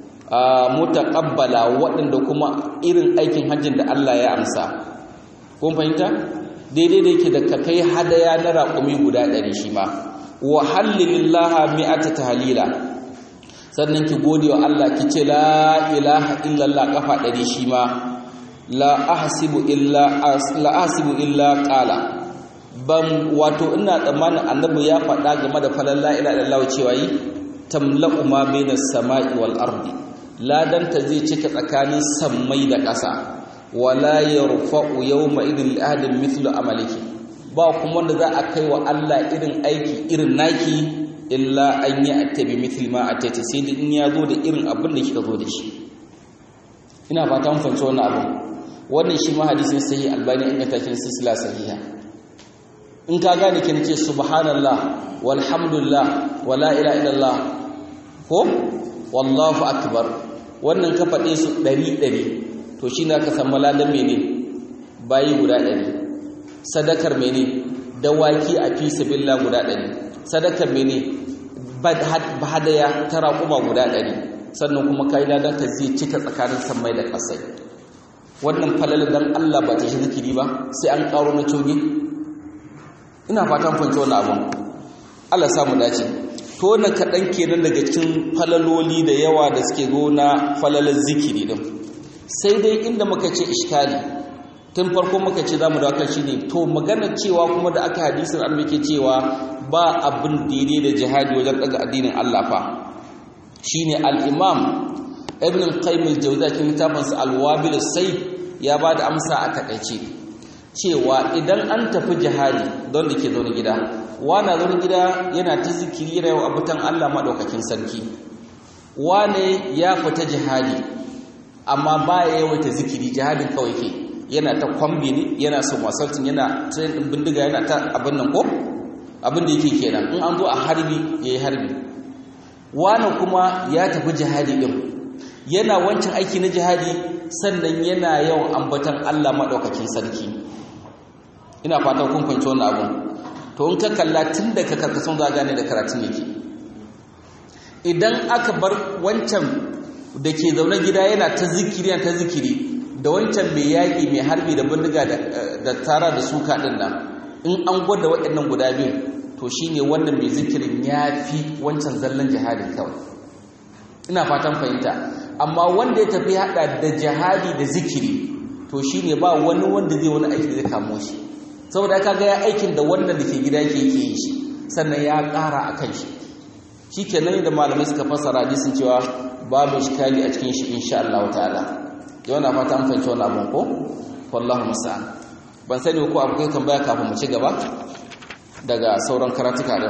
mutaqabbala waɗanda kuma irin aikin hajjin da Allah ya amsa kun fahimta daidai da yake da ka kai hadaya na raƙumi guda ɗari shi ma wa hallilillaha mi'ata tahlila sannan ki gode wa Allah ki ce la ilaha illallah kafa ɗari shi ma la ahsibu illa la ahsibu illa qala ban wato ina tsammanin annabi ya faɗa game da falan la ilaha illallah cewa yi tamla'u ma bainas sama'i wal ardi ladanta zai cika tsakanin sammai da ƙasa wala yarfa'u yawma idin ahadin mithlu amaliki ba kuma wanda za a kai wa Allah irin aiki irin naki illa an yi attabi mithli ma atati sai da in ya zo da irin abin da kika zo da shi ina fata mun fahimci wannan abin wannan shi ma hadisin sahih albani in ga takin silsila sahiha in ka gane kin ce subhanallah walhamdulillah wala ilaha illallah ko wallahu akbar wannan ka faɗe su ɗari ɗari to shi na ka samu ladan mene bayi guda ɗari sadakar mene dawaki a fi sabilla guda ɗari sadakar mene hadaya ta raƙuma guda ɗari sannan kuma kai ladan ka zai cika tsakanin sammai da ƙasai wannan falala dan Allah ba ta shi zikiri ba sai an ƙaro na coge ina fatan fahimci wannan abun Allah samu dace to wannan kaɗan kenan daga cikin falaloli da yawa da suke zo na falalar zikiri din sai dai inda muka ce iskali tun farko muka ce za mu da kan shi ne to maganar cewa kuma da aka hadisin an muke cewa ba abin daidai da jihadi wajen ɗaga addinin Allah fa shine al-imam ibn al-qayyim al-jawziy cikin littafinsa al-wabil sai ya ba da amsa a takaice cewa idan an tafi jihadi don da ke zaune gida wane zaune gida yana ta zikiri yana yawan abutan Allah maɗaukakin sarki wane ya fita jihadi amma ba ya yawaita zikiri jihadin kawai ke yana ta kwambi ne yana son wasaltin yana train ɗin bindiga yana ta abin nan ko abin da yake kenan in an zo a harbi ya yi harbi wane kuma ya tafi jihadi ɗin yana wancan aiki na jihadi sannan yana yawan ambatan Allah maɗaukakin sarki ina fatan kun fahimci wannan abun to in ka kalla tun da ka karkasun za gane da karatun yake idan aka bar wancan da ke zaune gida yana ta zikiri yana ta zikiri da wancan mai yaƙi mai harbi da bindiga da tara da suka ɗin nan in an gwada waɗannan guda biyu to shine wannan mai zikirin ya fi wancan zallan jihadin kawai ina fatan fahimta amma wanda ya tafi haɗa da jihadi da zikiri to shine ba wani wanda zai wani aiki da zai kamo shi saboda ka ga ya aikin da wannan da ke gida ke yake yi shi sannan ya ƙara a kan shi shi ke nan da malamai suka fasara hadisin cewa babu shikali a cikin shi insha Allah ta'ala yau na fata an fahimci wani abin ko wallahu musa'an ban sani ko abu kai tambaya kafin mu ci gaba daga sauran karatuka din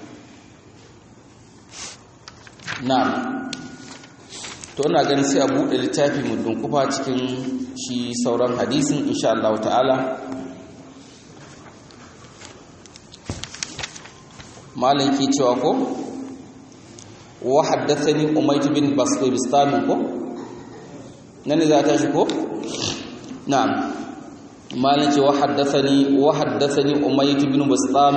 na'am to ina ganin sai a buɗe littafi mu dunkufa cikin shi sauran hadisin insha Allah ta'ala malam ke cewa ko wa haddathani umayt bin basbistam ko nan za ta shi ko na'am malam ce wa haddathani wa haddathani umayt bin basbistam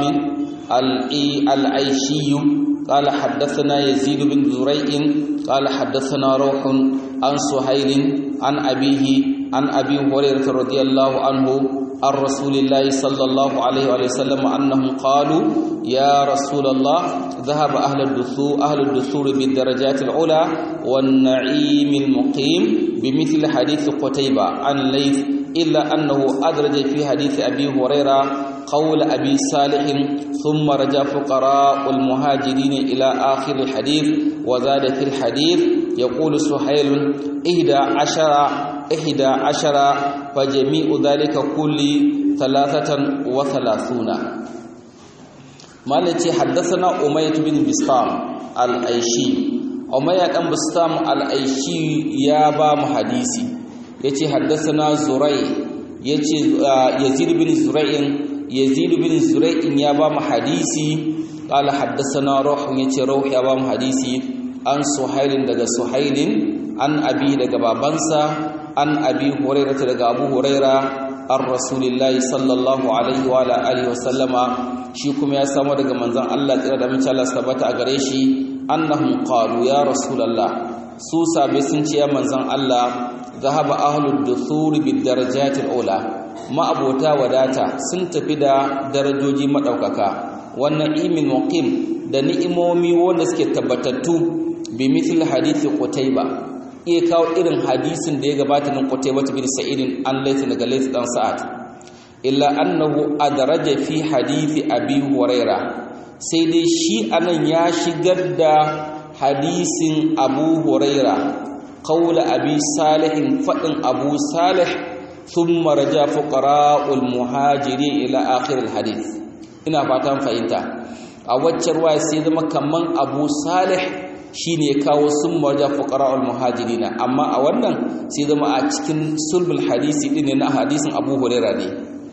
al-aishi قال حدثنا يزيد بن زريع قال حدثنا روح عن سهيل عن أبيه عن أبي هريرة رضي الله عنه عن رسول الله صلى الله عليه وسلم أنهم قالوا يا رسول الله ذهب أهل الدثور أهل الدثور بالدرجات العلى والنعيم المقيم بمثل حديث قتيبة عن ليث إلا أنه أدرج في حديث أبي هريرة قول أبي صالح ثم رجع فقراء المهاجرين إلى آخر الحديث وزاد في الحديث يقول سحيل إحدى عشر إحدى عشر فجميع ذلك كل ثلاثة وثلاثون مالتي حدثنا أمية بن بسطام الأيشي أمية بن بسطام الأيشي يا بام حديثي يتي حدثنا زري يتي يزيد بن زريع يزيد بن زريع يا بام حديثي قال حدثنا روح يتي روح يا بام حديثي عن سهيل دغ سهيل عن أبي دغ بابنسا عن أبي هريرة دغ أبو هريرة عن رسول الله صلى الله عليه وعلى آله وسلم shi kuma ya samu daga manzon Allah tsira da mace Allah sabata a gare shi annahum qalu ya rasulullah su sabe sun ce ya manzon Allah zahaba ahlud duthur bid darajatil ula ma abota wadata sun tafi da darajoji madaukaka wannan imin muqim da ni'imomi wanda suke tabbatattu bi mithl hadithi qutayba iya kawo irin hadisin da ya gabata nan qutayba bin sa'id an laysa daga laysa dan sa'ad illa annahu adraja fi hadithi abi huraira sai dai shi anan ya shigar da hadisin abu huraira qawla abi salih fadin abu salih thumma raja fuqara'ul muhajiri ila akhir alhadith ina fatan fahimta a waccar waya sai zama kaman abu salih shine kawo sun marja fuqara'ul muhajirina amma a wannan sai zama a cikin sulbul hadisi din na hadisin abu huraira ne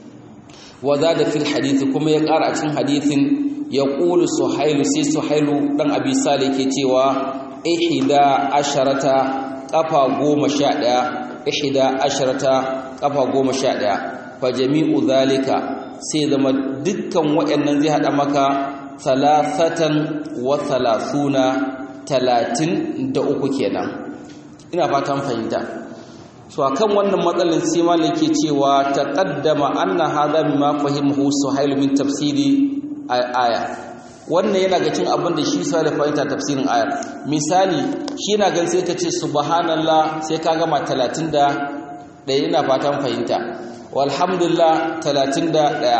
وزاد في الحديث كما يقرأ cikin hadisin yaqulu suhailu sai suhailu dan abi salih ke cewa ihda asharata qafa 11 ihda asharata qafa 11 fa jami'u zalika sai zama dukkan waɗannan zai hada maka salasatan wa salasuna talatin da uku kenan ina fatan fahimta so akan wannan matsalin sai malik ke cewa taqaddama anna hadha mimma fahimahu suhail min tafsiri aya wannan yana ga cin abin da shi sai da fahimta tafsirin ayar misali shi yana gan sai ka ce subhanallah sai ka gama 30 da ɗaya ina fatan fahimta walhamdulillah 31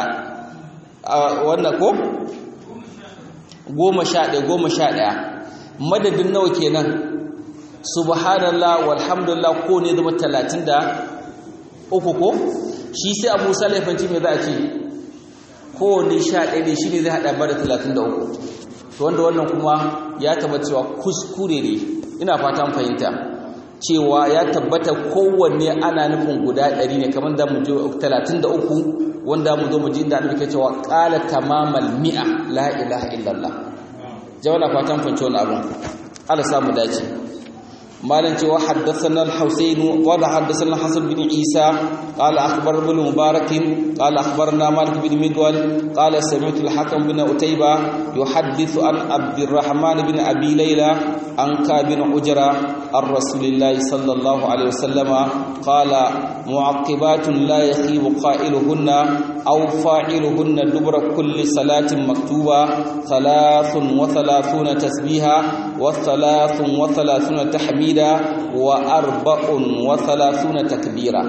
wannan ko goma sha ɗaya goma sha ɗaya madadin nawa kenan subhanallah walhamdulillah ko ne zama talatin da uku ko shi sai abu salafanci mai za a ce kowane sha ɗaya ne shi ne zai haɗa ba da talatin da uku to wanda wannan kuma ya taba cewa kuskure ne ina fatan fahimta cewa ya tabbata kowanne ana nufin guda ɗari ne kamar da mu je talatin da uku wanda mu zo mu ji da annabi ke cewa qala tamamal mi'a la ilaha illallah jawala fatan fahimci wannan abun Allah samu dace مالن جو حدثنا الحسين قال حدثنا الحسن بن عيسى قال اخبر ابن مبارك قال اخبرنا مالك بن مدول قال سمعت الحكم بن عتيبة يحدث عن عبد الرحمن بن ابي ليلى عن كعب بن عجرة عن رسول الله صلى الله عليه وسلم قال معقبات لا يخيب قائلهن او فاعلهن دبر كل صلاة مكتوبة ثلاث وثلاثون تسبيحا وثلاث وثلاثون تحميدا وأربع وثلاثون تكبيرا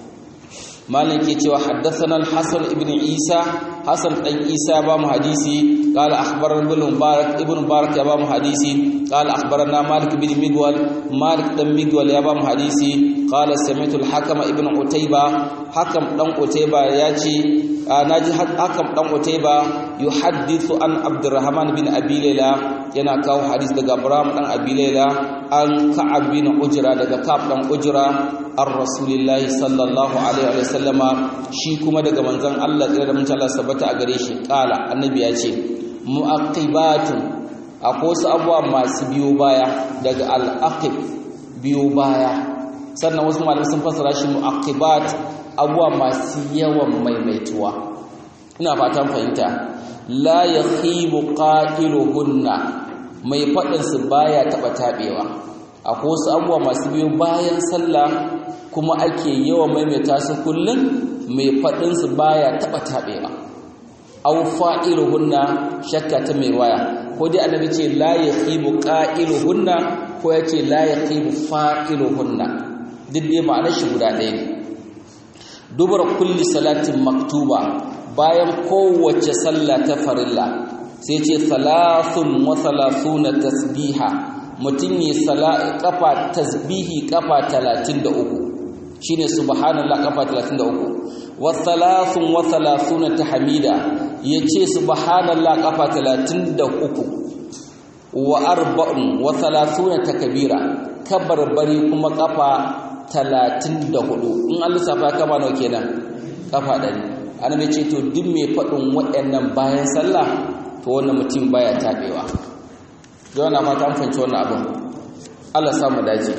مالك يتوى حدثنا الحسن ابن عيسى حسن بن عيسى بام حديثي قال أخبرنا ابن مبارك ابن مبارك يا بام حديثي قال أخبرنا مالك بن مدول مالك بن مدول يا بام حديثي قال سمعت الحكم ابن عتيبة حكم بن عتيبة ياتي naji hakan dan Utayba yuhaddithu an Abdurrahman bin Abi Layla yana kawo hadis daga Abraham dan Abi Layla an Ka'ab bin Ujra daga Ka'ab dan Ujra ar Rasulillahi sallallahu alaihi wa sallama shi kuma daga manzon Allah tsira da mutum Allah sabata a gare shi kala annabi ya ce muaqibatun akwai wasu abuwa masu biyo baya daga al-aqib biyo baya sannan wasu malamai sun fassara shi muaqibat abuwa masu yawan maimaituwa ina fatan fahimta la yakhibu qailuhunna mai fadin su baya taba tabewa akwai wasu abuwa masu biyo bayan sallah kuma ake yawan maimaita su kullun mai fadin su baya taba tabewa aw fa'iluhunna shakka ta mai waya ko dai annabi ce la yakhibu qa'iluhunna ko yace la yakhibu fa'iluhunna duk dai ma'anar shi guda ɗaya ne dubara kulli salatin maktuba bayan kowace sallah ta farilla sai ce salasun wa salasuna tasbiha mutum yi kafa tasbihi kafa 33 shine subhanallah kafa 33 wa salasun wa salasuna tahmida yace subhanallah kafa 33 wa arba'un wa salasuna takbira kabarbari kuma kafa talatin da hudu in an lissafa kama nawa kenan kafa ɗari ana mai ce to duk mai faɗin waɗannan bayan sallah to wannan mutum baya taɓewa yau na fata an fahimci wannan abin allah samu dace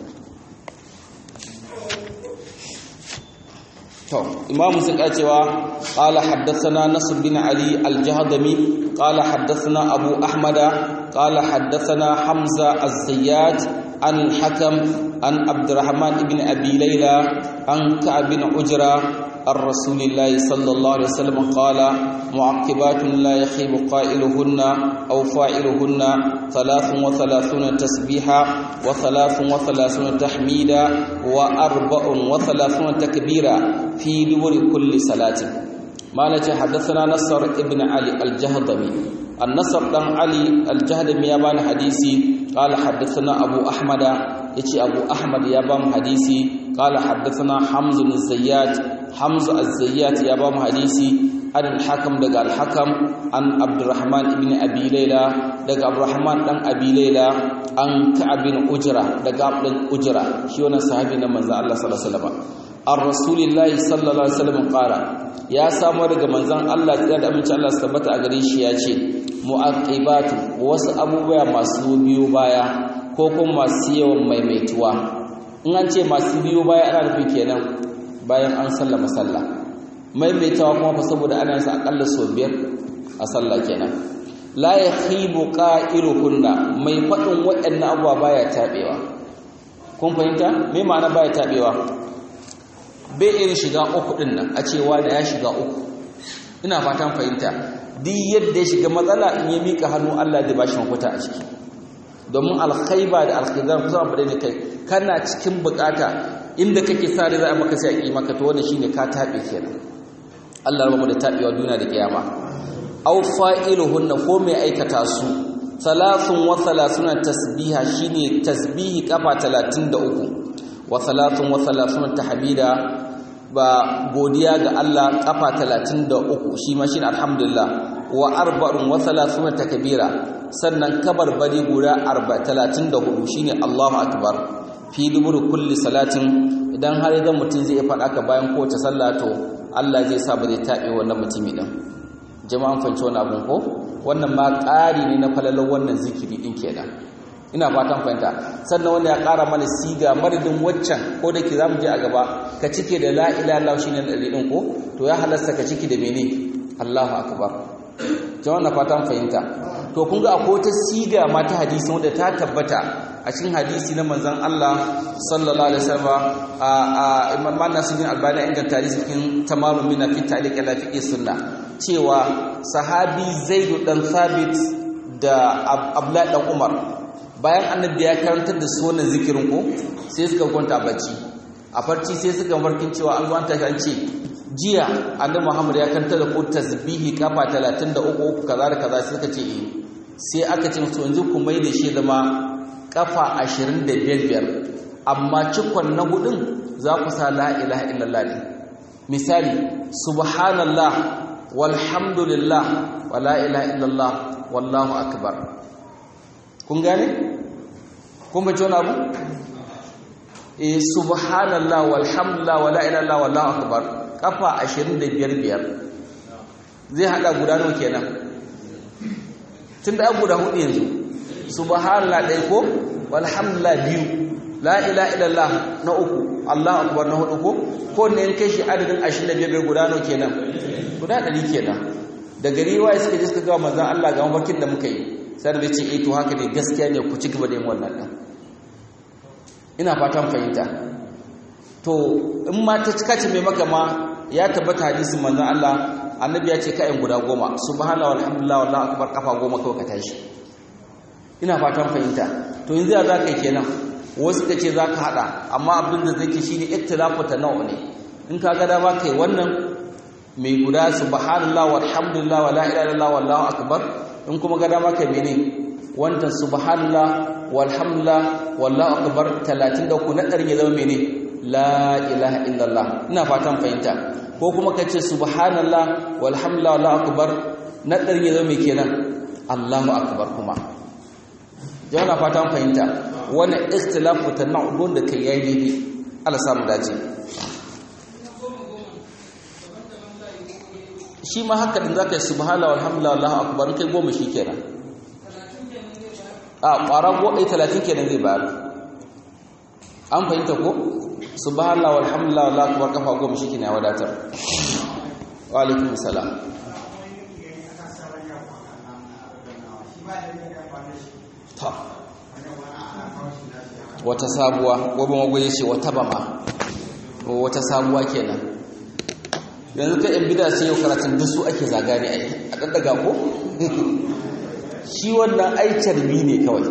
to imamu sun cewa qala haddathana nasr bin ali al-jahdami qala haddathana abu ahmada qala haddathana hamza az-zayyat عن الحكم عن عبد الرحمن بن أبي ليلى عن كعب بن عجرة عن رسول الله صلى الله عليه وسلم قال معقبات لا يخيب قائلهن أو فاعلهن ثلاث وثلاثون تسبيحا وثلاث وثلاثون تحميدا وأربع وثلاثون تكبيرا في دبر كل صلاة ما حدثنا نصر ابن علي الجهضمي النصر بن علي الجهضمي يبان حديثي قال حدثنا أبو أحمد يتي أبو أحمد يبام حديثي قال حدثنا حمز بن الزيات حمز الزيات يبام حديثي عن الحكم دقى الحكم عن عبد الرحمن بن أبي ليلى دقى عبد الرحمن بن أبي ليلى عن كعب بن أجرة دقى عبد أجرة شيونا صحابي نمز الله صلى الله عليه وسلم عن رسول الله صلى الله عليه وسلم قال ya samu daga manzon Allah da da amince Allah su tabbata a gare shi ya ce mu'aqibatu wasu abubuwa masu biyo baya ko kuma masu yawan maimaituwa in an ce masu biyo baya ana nufi kenan bayan an sallama sallah maimaitawa kuma fa saboda ana yin akalla sau biyar a sallah kenan la yakhibu qa'iluhunna mai fadin waɗannan abubuwa baya tabewa kun fahimta me ma'ana baya tabewa bai irin shiga uku ɗin nan a cewa da ya shiga uku ina fatan fahimta duk yadda ya shiga matsala in ya mika hannu Allah da bashi mafita a ciki domin alkhaiba da alkhizar kusa abu ne kai kana cikin bukata inda kake sa da za a maka sai a yi maka to wannan shine ka tabe kenan Allah ya mu da tabewa duniya da kiyama aw fa'iluhunna ko mai aikata su salasun wa salasuna tasbiha shine tasbihi kafa 33 wa salatun wa salatun tahmida ba godiya ga Allah kafa 33 shi ma shi alhamdulillah wa arba'un wa salatun takbira sannan kabarbari guda 34 shine Allahu akbar fi dubur kulli salatin idan har idan mutum zai faɗa ka bayan kowace sallah to Allah zai sa ba zai tabe wannan mutumi din jama'an fanci wannan abun ko wannan ma ƙari ne na falalar wannan zikiri din kenan ina fatan fahimta sannan wanda ya ƙara mana siga madadin waccan ko da ke za mu je a gaba ka cike da la'ila Allah shi ne ɗari ɗin ko to ya halasta ka cike da mene Allahu akbar jama'a na fatan fahimta to kun ga akwai wata siga ma ta hadisi wanda ta tabbata a cikin hadisi na manzon Allah sallallahu alaihi wasallam a Imam Nasiruddin Albani inganta hadisi cikin tamarun min fi ta'liq ala fiqh sunna cewa sahabi Zaid dan Thabit da Abdullah dan Umar bayan annabi ya karantar da su wannan zikirin ko sai suka kwanta bacci a farci sai suka markin cewa an zuwanta kan ce jiya annabi Muhammad ya karantar da ku tasbihi kafa 33 kaza da kaza sai suka ce eh sai aka ce musu yanzu ku mai da shi zama kafa 25 amma cikon na hudun za ku sa la ilaha illallah ne misali subhanallah walhamdulillah wa la ilaha illallah wallahu akbar kun gane kun bace wani abu eh subhanallah walhamdulillah wala ilaha illallah wallahu akbar kafa 25 biyar zai hada guda nawa kenan tunda an guda hudu yanzu subhanallah dai ko walhamdulillah biyu la ilaha illallah na uku allahu akbar na hudu ko ko ne in kai shi adadin 25 guda nawa kenan guda 100 kenan da gari waye suka je suka ga manzon Allah ga mafarkin da muka yi sai da ce eh to haka ne gaskiya ne ku ci gaba da yin wannan din ina fatan fahimta to in ma ta cika ce mai maka ma ya tabbata hadisin manzon Allah annabi ya ce kayan guda goma subhanallahi walhamdulillah wallahu akbar kafa goma kawai ka tashi ina fatan fahimta to yanzu ya zaka yi kenan wasu ka ce zaka hada amma abin da zai ke shine ikhtilafu tanawu ne in ka ga dama kai wannan mai guda subhanallahi walhamdulillah wala ilaha illallah wallahu akbar in kuma ga dama kai mene wannan subhanallah walhamdulillah wallahu akbar 33 na ƙarin ya zama mene la ilaha illallah ina fatan fahimta ko kuma ka ce subhanallah walhamdulillah wallahu akbar na ɗarin ya zama mai kenan allahu akbar kuma jama'a fatan fahimta wani ikhtilafu tanawun da kai yayi daidai Allah samu dace shi ma haka din zaka yi subhanallah walhamdulillah wallahu akbar kai goma shi kenan a ƙwara goɗe 30 kenan zai bayar an fahimta ko subhanallah walhamdulillah wallahu akbar kafa goma shi kina wadatar wa alaikum salam ta wata sabuwa gobe magoye ce wata bama wata sabuwa kenan yanzu ka yan bida sai yau karatun duk su ake zagani ai a daddaga ko shi wannan ai carbi ne kawai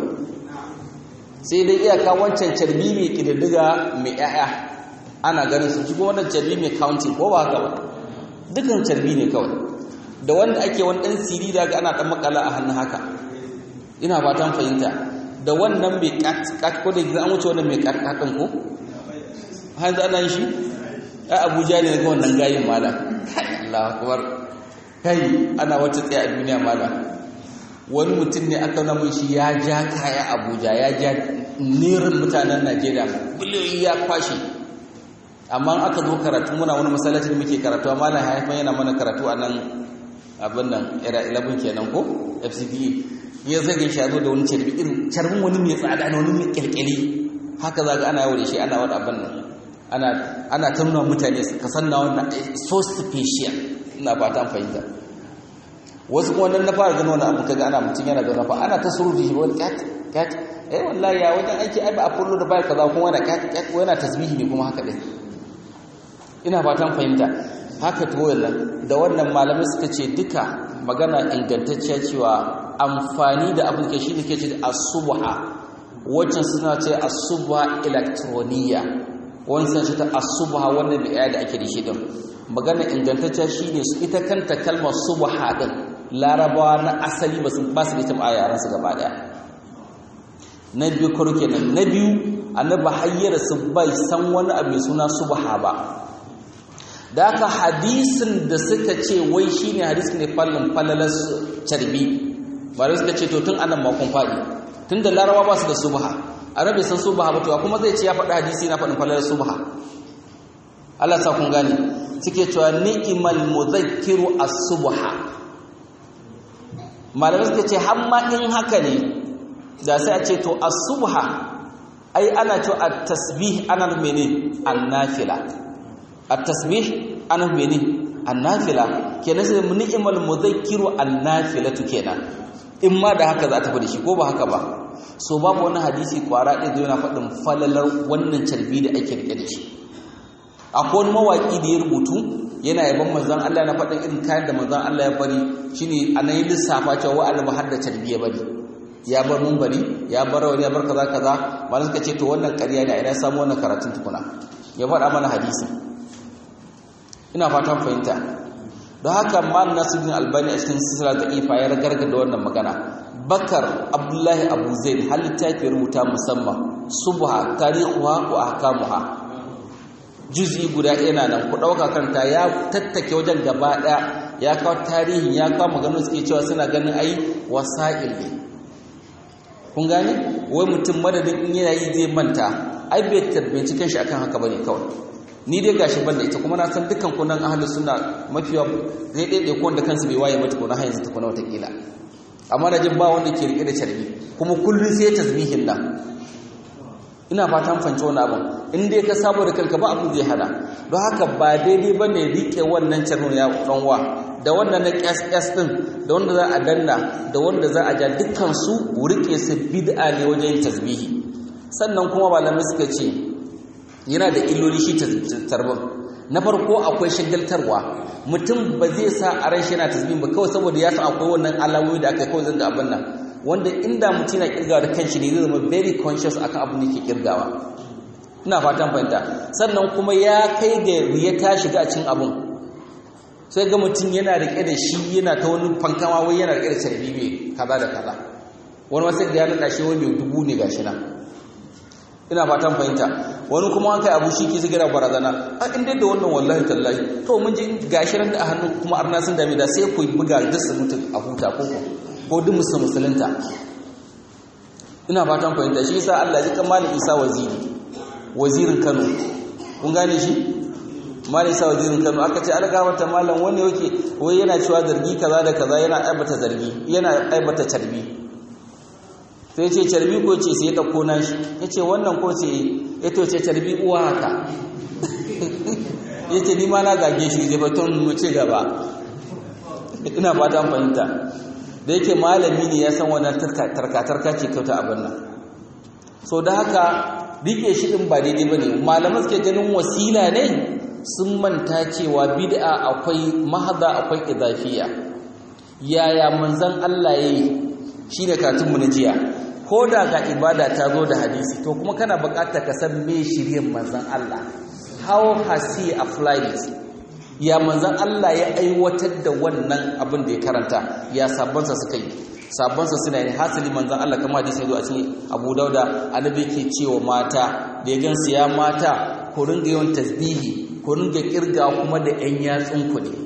sai dai iyaka wancan carbi mai kididdiga mai yaya ana ganin su shigo wannan carbi mai counting ko ba haka ba dukan carbi ne kawai da wanda ake wani ɗan siri da ga ana ɗan makala a hannun haka ina fatan fahimta da wannan mai kat ko da an wuce wannan mai kat ɗin ko hanzu ana yin shi a abuja ne ga wannan gayin mala Allah akbar kai ana wata tsaye a duniya mala wani mutum ne aka namun shi ya ja kaya abuja ya ja nerin mutanen najeriya biliyoyi ya kwashe amma aka zo karatu muna wani masallaci da muke karatu amma na haifan yana mana karatu a nan abin nan era 11 kenan ko fcda ya zage shi ya zo da wani carbi irin carbin wani mai tsada na wani mai kyalkyali haka za ga ana yawo da shi ana wani abin nan ana ana ta nuna mutane ka san na wannan so special ina fata an fahimta wasu kuma wannan na fara gano wani abu kaga ana mutum yana zaune fa ana ta surutu shi wani kat kat eh wallahi ya wajen aiki ai ba a kullu da bai kaza kuma wani kat kat ko yana tasbihi ne kuma haka dai ina fatan fahimta haka to wannan da wannan malamai suka ce duka magana ingantacciya cewa amfani da abin ke shine ke ce as-subha wacce suna ce as-subha electroniya wani sun ce ta as-subha wannan da da ake da shi din magana ingantacciya shine su ita kanta kalmar subha din larabawa na asali ba su ba su ita a yaran su gaba daya na biyu karo kenan na biyu annabi hayyara su bai san wani abu mai suna subha ba da aka hadisin da suka ce wai shine hadisin ne fallin fallalar carbi bare suka ce to tun anan makon fadi tun da larabawa ba su da subha arabi san subha ba to kuma zai ce ya faɗi hadisi na faɗin fallalar subha Allah sa kun gane suke cewa ni'mal mudhakkiru as-subha malamai suka ce hamma in haka ne da sai a ce to as-subha ai ana cewa at-tasbih ana mene an-nafila at-tasbih ana mene an-nafila kenan sai ni'mal mudhakkiru an-nafilatu kenan in ma da haka za ta fi da shi ko ba haka ba so babu wani hadisi kwara ɗaya zai yana faɗin falalar wannan carbi da ake rike da shi akwai wani mawaƙi da ya rubutu yana yaban manzon Allah na faɗin irin kayan da manzon Allah ya bari shine a nan lissafa cewa wa alba har da carbi ya bari ya bar mun bari ya bar rawani ya bar kaza kaza malam suka ce to wannan ƙarya ne a ina samu wannan karatun tukuna ya faɗa mana hadisi ina fatan fahimta don haka mal nasiruddin albani a cikin sisira da ifa ya ragarga da wannan magana bakar abdullahi abu zaid har littafi rubuta musamman subha tarihuha wa ahkamuha juz'i guda yana nan ku dauka kanta ya tattake wajen gaba daya ya kawo tarihin ya kawo maganar suke cewa suna ganin ai wasa'il ne kun gane wai mutum madadin in yana yi zai manta ai bai tabbaci kanshi akan haka bane kawai ni dai gashi ban da ita kuma na san dukkan kunan ahlus sunna mafiya zai daidai ko wanda kansu bai waye mata kuna har yanzu tukuna wata kila amma da jin ba wanda ke rike da carbi kuma kullun sai tasbihin nan ina fatan fance wani abin in dai ka sabo da kanka ba abin zai hada don haka ba daidai ba ne rike wannan carnon ya ɗanwa da wannan na ƙyas ɗin da wanda za a danna da wanda za a ja dukkansu rike su bid'a ne wajen yin tasbihi sannan kuma malamai suka ce yana da illoli shi tarbin na farko akwai shagaltarwa mutum ba zai sa a ran shi yana tasbih ba kawai saboda ya san akwai wannan alamomi da aka kawai zanga abin nan wanda inda mutum na kirgawa da kanshi ne zai zama very conscious akan abin da ke kirgawa ina fatan fahimta sannan kuma ya kai ga ya ta shiga a cikin abin sai ga mutum yana rike da shi yana ta wani fankama wai yana rike da carbi mai kaza da kaza wani wasu da ya nada shi wani mai dubu ne gashi nan ina fatan fahimta wani kuma an kai abu shi ke sigira barazana a inda da wannan wallahi tallahi to mun ji gashi nan da a hannu kuma arna sun dame da sai ku buga duk su mutu a huta ko ko duk musu musulunta ina fatan fahimta shi yasa Allah ya kan malam Isa waziri wazirin Kano kun gane shi malam Isa wazirin Kano aka ce alga mata malam wani yake wai yana cewa zargi kaza da kaza yana aibata zargi yana aibata carbi sai ce carbi ko ce sai ya dauko nashi yace wannan ko ce ya to ce carbi uwa haka yace ni ma na gage shi da baton mu ci gaba ina fata an fahimta da yake malami ne ya san wannan tarka-tarka ce kyauta abin nan so da haka rike shi din ba daidai bane malaman suke ganin wasila ne sun manta cewa bid'a akwai mahada akwai idafiya yaya manzon Allah yayi shine katun mu na jiya ko da ga ibada ta zo da hadisi to kuma kana buƙatar ka san me shiryen manzon Allah how has he applied it ya manzan Allah ya aiwatar da wannan abin da ya karanta ya sabansa suka yi sabansa suna yin hasali manzan Allah kamar hadisi ya zo a cikin Abu Dauda annabi ke cewa mata da ya gansu ya mata ku ringa yawan tasbihi ku ringa kirga kuma da ƴan yatsun ku ne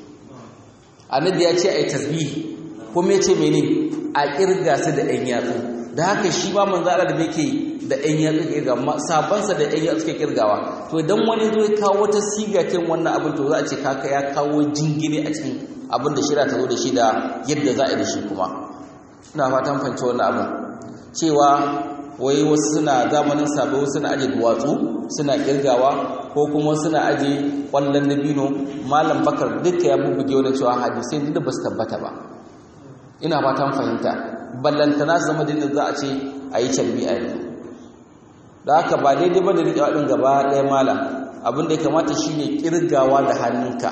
annabi ya ce ai tasbihi kuma ya ce mene a kirga su da ƴan yatsu da haka shi ma manzan Allah da yake da ɗan yatsu kirga sabansa da ɗan yatsu ke kirgawa to idan wani zo ya kawo wata siga kin wannan abin to za a ce kaka ya kawo jingine a cikin abin da shira ta zo da shi da yadda za a yi da shi kuma ina fatan fahimci wannan abin cewa wai wasu suna zamanin sabo suna aje duwatsu suna kirgawa ko kuma suna aje kwallon dabino malam bakar duka ya bubbuge wani cewa hadisai duk da ba su tabbata ba ina fatan fahimta ballantana zama da za a ce a yi calbi a yanzu da haka ba daidai ba da riƙe waɗin gaba ɗaya malam abinda ya kamata shi ne ƙirgawa da hannunka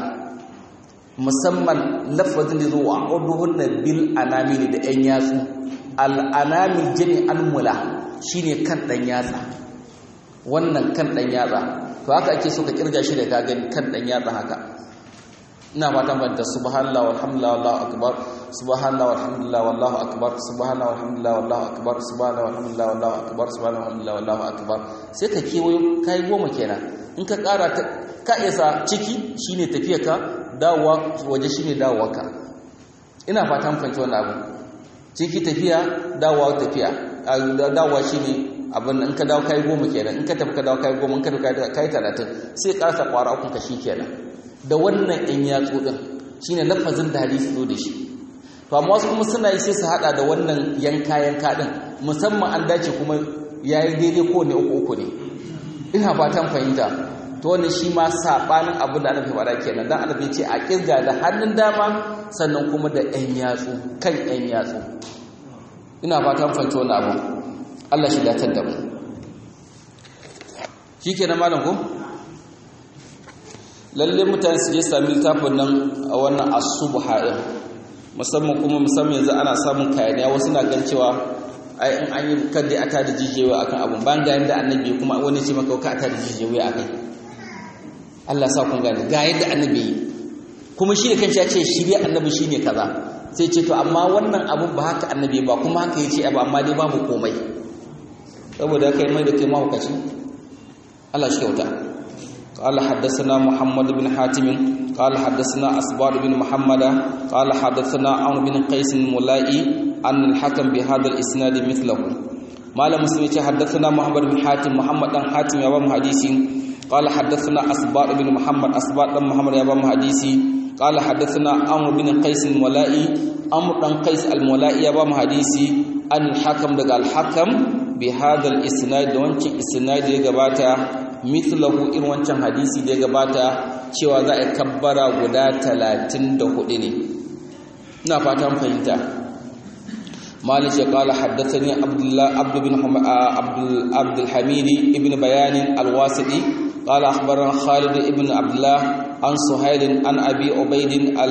musamman lafazin da zuwa a na bil anamili da ‘yan yatsu al'anamil jini almula shi ne kan ɗan yatsa wannan kan ɗan yatsa to haka ake so ka ƙirga shi da kagan kan ɗan yatsa haka ina fatan banta subhanallah walhamdulillah wallahu akbar subhanallah walhamdulillah wallahu akbar subhanallah walhamdulillah wallahu akbar subhanallah walhamdulillah wallahu akbar subhanallah walhamdulillah wallahu akbar sai ka kewayo kai goma kenan in ka ƙara ta ka isa ciki shine tafiya ka dawowa waje shine dawowa ka ina fatan fahimci wannan abu ciki tafiya dawowa tafiya dawowa shine abin in ka dawo kai goma kenan in ka tafi ka dawo kai goma in ka tafi kai talatin sai ƙarasa ƙwara ukun ka shi kenan da wannan ɗan yatsu ɗin shi ne lafazin da hadisi zo da shi to amma wasu kuma suna yi sai su haɗa da wannan yanka yanka ɗin musamman an dace kuma ya yi daidai ko ne uku uku ne ina fatan fahimta to wannan shi ma saɓanin abin da annabi faɗa kenan dan annabi ce a kirga da hannun dama sannan kuma da ɗan yatsu kan ɗan yatsu ina fatan fahimta wannan abu Allah shi datar da mu shikenan malam ko lalle mutane su je sami littafin nan a wannan asubha din musamman kuma musamman yanzu ana samun kayaniya wasu na gan cewa ai in an yi kadai a tada jijewa akan abun ban ga yanda annabi kuma wani ce maka ka a tada jijewa akai Allah sa kun gane ga yadda annabi yi kuma shi da kanshi ya ce shirya annabi shine kaza sai ce to amma wannan abun ba haka annabi ba kuma haka yace ba amma dai babu komai saboda kai mai da kai mahaukaci Allah shi kyauta قال حدثنا محمد بن حاتم قال حدثنا أسبار بن محمد قال حدثنا عمرو بن قيس الملائي أن الحكم بهذا الإسناد مثله ما لم حدثنا محمد بن حاتم محمد بن حاتم يا بام حديثي قال حدثنا أسبار بن محمد أسبار بن محمد يا بام حديثي قال حدثنا عمرو بن قيس الملائي عمرو بن قيس الملائي يا بام حديثي أن الحكم دقال الحكم بهذا الإسناد وانش إسناد يقباتا mithlahu irin wancan hadisi da ya gabata cewa za a kabbara guda 34 ne ina fatan fahimta malik ya kala haddathani abdullah abd bin abdul abdul hamid ibn bayan al-wasiti قال أخبرنا خالد بن عبد الله عن سهيل عن أبي عبيد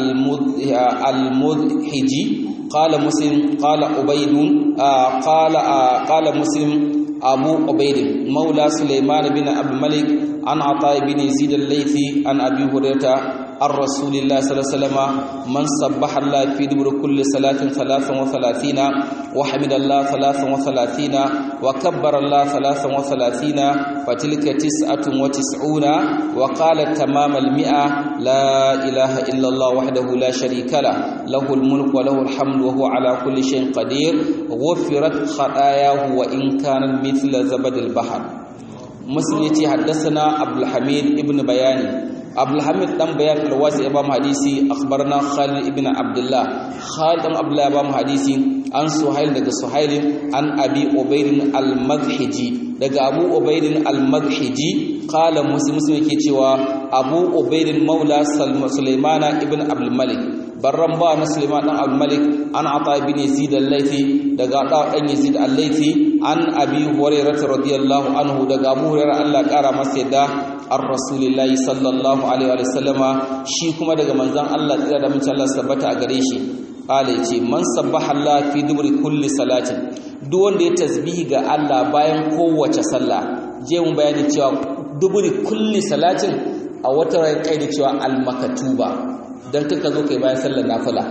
المذحجي قال مسلم قال عبيد قال قال مسلم أبو عبيد مولى سليمان بن عبد الملك عن عطاء بن يزيد الليثي عن أبي هريرة عن رسول الله صلى الله عليه وسلم من سبح الله في دبر كل صلاة ثلاثا وثلاثين وحمد الله ثلاثا وثلاثين وكبر الله ثلاثا وثلاثين فتلك تسعة وتسعون وقال تمام المئة لا إله إلا الله وحده لا شريك له له الملك وله الحمد وهو على كل شيء قدير غفرت خطاياه وإن كان مثل زبد البحر مسلم حدثنا عبد الحميد ابن بياني abdulhamid dan bayan alwasi ya bamu hadisi akhbarna khalid ibn abdullah khalid dan abdullah ya bamu hadisi an suhail daga suhail an abi ubayd al-madhiji daga abu ubayd al-madhiji qala muslim muslim yake cewa abu ubayd maula sulaimana ibn abdul malik barran ba na sulaiman dan abdul malik an ata ibn yazid al-laythi daga da dan yazid al-laythi an abi hurairah radiyallahu anhu daga abu hurairah Allah kara masa yadda an rasulillahi sallallahu alaihi wa sallama shi kuma daga manzon Allah tsira da mutum Allah tabbata a gare shi qala yace man sabbaha Allah fi dubri kulli salatin duk wanda ya tasbihi ga Allah bayan kowace sallah je mun bayani cewa dubri kulli salatin a wata rai kai da cewa al-makatuba dan kaka zo kai bayan sallar nafila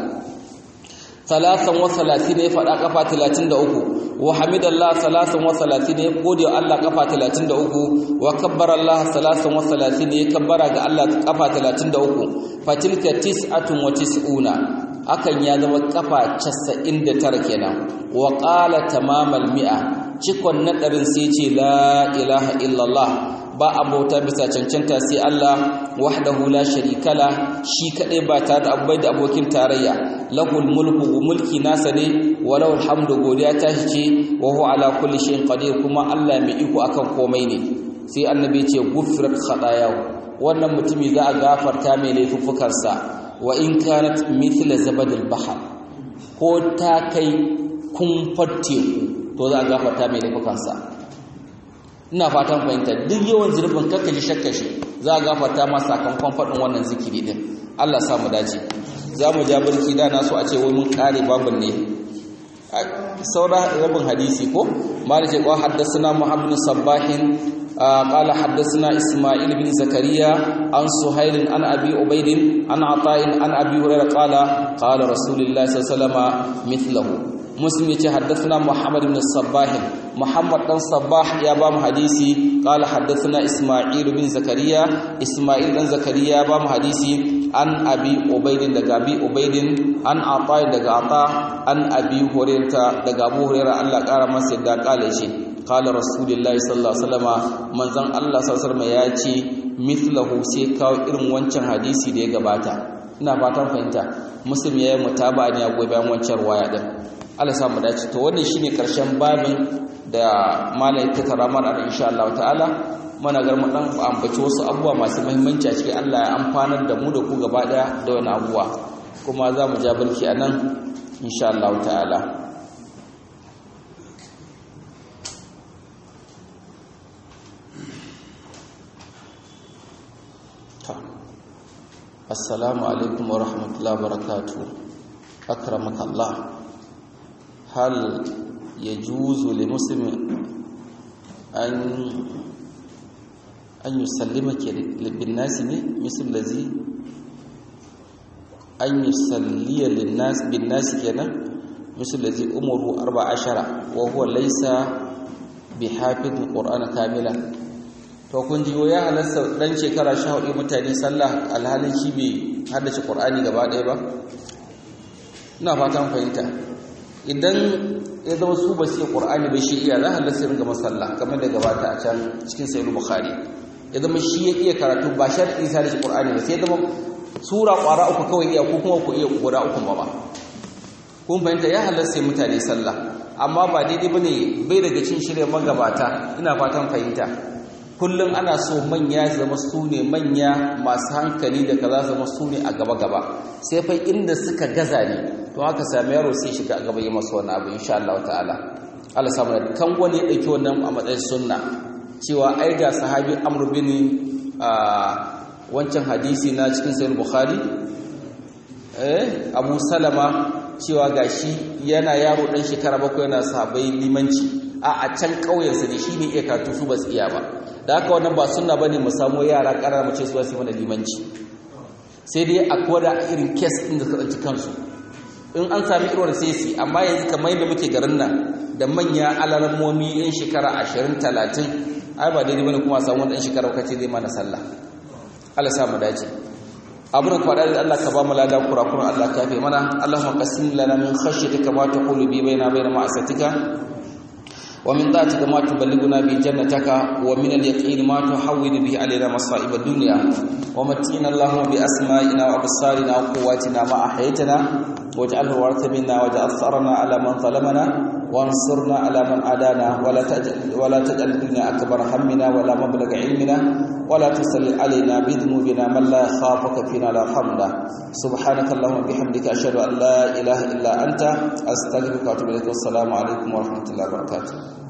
salasan wa salatin ya faɗa kafa 33 wa hamidallah salasan wa salatin ya gode wa Allah kafa 33 wa kabbara Allah salasan wa salatin ya kabbara ga Allah kafa 33 fatilka tis'atun wa tis'una akan ya zama kafa 99 kenan wa qala tamamal mi'a cikon nadarin sai ce la ilaha illallah ba abota bisa cancanta sai Allah wahdahu la sharikala shi kadai ba tare da abai da abokin tarayya lahul mulku mulki nasa ne walau alhamdu godiya ta shi ce wa huwa ala kulli shay'in qadir kuma Allah mai iko akan komai ne sai annabi ce gufrat khatayahu wannan mutumi za a gafarta mai laifuffukansa wa in kanat mithla zabadil bahr ko ta kai kumfar teku to za a gafarta mai laifukansa ina fatan fahimta duk yawan zurbin kakka ji shakka shi za a gafarta ma sakamakon faɗin wannan zikiri din Allah sa mu dace za mu ja birki da na so a ce wai mun kare babin ne saura rabin hadisi ko malik ya haddasa muhammad sabbahin قال حدثنا إسماعيل بن زكريا عن سهيل عن أبي عبيد عن عطاء عن أبي هريرة قال قال رسول الله صلى الله عليه وسلم مثله مسلم حدثنا محمد بن الصباح محمد بن صباح يا بام حديثي قال حدثنا إسماعيل بن زكريا إسماعيل بن زكريا بام حديثي عن أبي عبيد دغ أبي عبيد عن عطاء دغ عطاء عن أبي هريرة دغ أبو هريرة الله قال ما سيدا قال شيء قال رسول الله صلى الله عليه وسلم manzon Allah sallallahu alaihi ya ce mithlahu sai kawo irin wancan hadisi da ya gabata ina fatan fahimta muslim yayi mutaba ne a goyi bayan wancan waya din Allah sa mu dace to wannan shine karshen babin da malai ta karamar da insha Allah ta'ala mana gar mu dan ambaci wasu abubuwa masu muhimmanci a cikin Allah ya amfanar da mu da ku gaba daya da wani abubuwa kuma za mu ja barki anan insha Allah ta'ala assalamu alaikum wa rahmatullahi wa barakatuh akramaka Allah hal yajuzu li muslimin an an yusallima bin nas ne misal lazi an yusalliya lin nas bin nas kenan misal lazi umuru 14 wa huwa laysa bihafiz alquran kamilan to kun ji ya halasta dan shekara 14 mutane sallah alhalin shi bai haddace qur'ani gaba ɗaya ba ina fatan fahimta idan ya zama su ba su yi qur'ani ba shi iya za halasta ringa masalla kamar da gabata a can cikin sahih bukhari ya zama shi ya iya karatu ba sharɗi sai da shi qur'ani ba sai zama sura ƙwara uku kawai iya ko kuma ku iya guda uku ba ba kun fahimta ya halasta mutane sallah amma ba daidai bane bai daga cin shirya magabata ina fatan fahimta kullum ana so manya zama su ne manya masu hankali da kaza zama su ne a gaba-gaba sai fa inda suka gaza ne to haka sami yaro sai shiga a gaba yi masu wani abu insha Allah ta'ala Allah samu da kan wani ya ɗauki wannan a matsayin sunna cewa ai ga sahabi Amr bin wancan hadisi na cikin sayar bukhari eh abu salama cewa gashi yana yaro dan shekara bakwai yana sahabbai limanci a a can ƙauyensa ne shine iya karatu su ba su iya ba da haka wannan ba sunna bane mu samu yara ƙarara mu ce su ba su mana limanci sai dai a koda irin kes din da suka tsanci kansu in an sami irin sai su amma yanzu kamar yadda muke garin nan da manya alarammomi yan shekara 20 30 ai ba daidai bane kuma samu wani dan shekara kace zai mana sallah Allah sa mu dace abuna kwada da Allah ka ba mu lada kurakuran Allah ka fi mana Allahumma qasim lana min khashyatika ma taqulu bi baina bayna ma'asatika wa min ta'atika ma tuballighuna bi jannataka wa min al-yaqin ma tuhawwilu bihi alaina masa'ib ad-dunya wa matina Allahumma bi asma'ina wa absarina wa quwwatina ma ahyaytana waj'alhu waritha minna waj'al tharana ala man zalamana وانصرنا على من عادانا ولا تجعل ولا تجعل الدنيا اكبر همنا ولا مبلغ علمنا ولا تسل علينا بذنوبنا من لا يخافك فينا لا يرحمنا سبحانك اللهم وبحمدك اشهد ان لا اله الا انت استغفرك واتوب اليك والسلام عليكم ورحمه الله وبركاته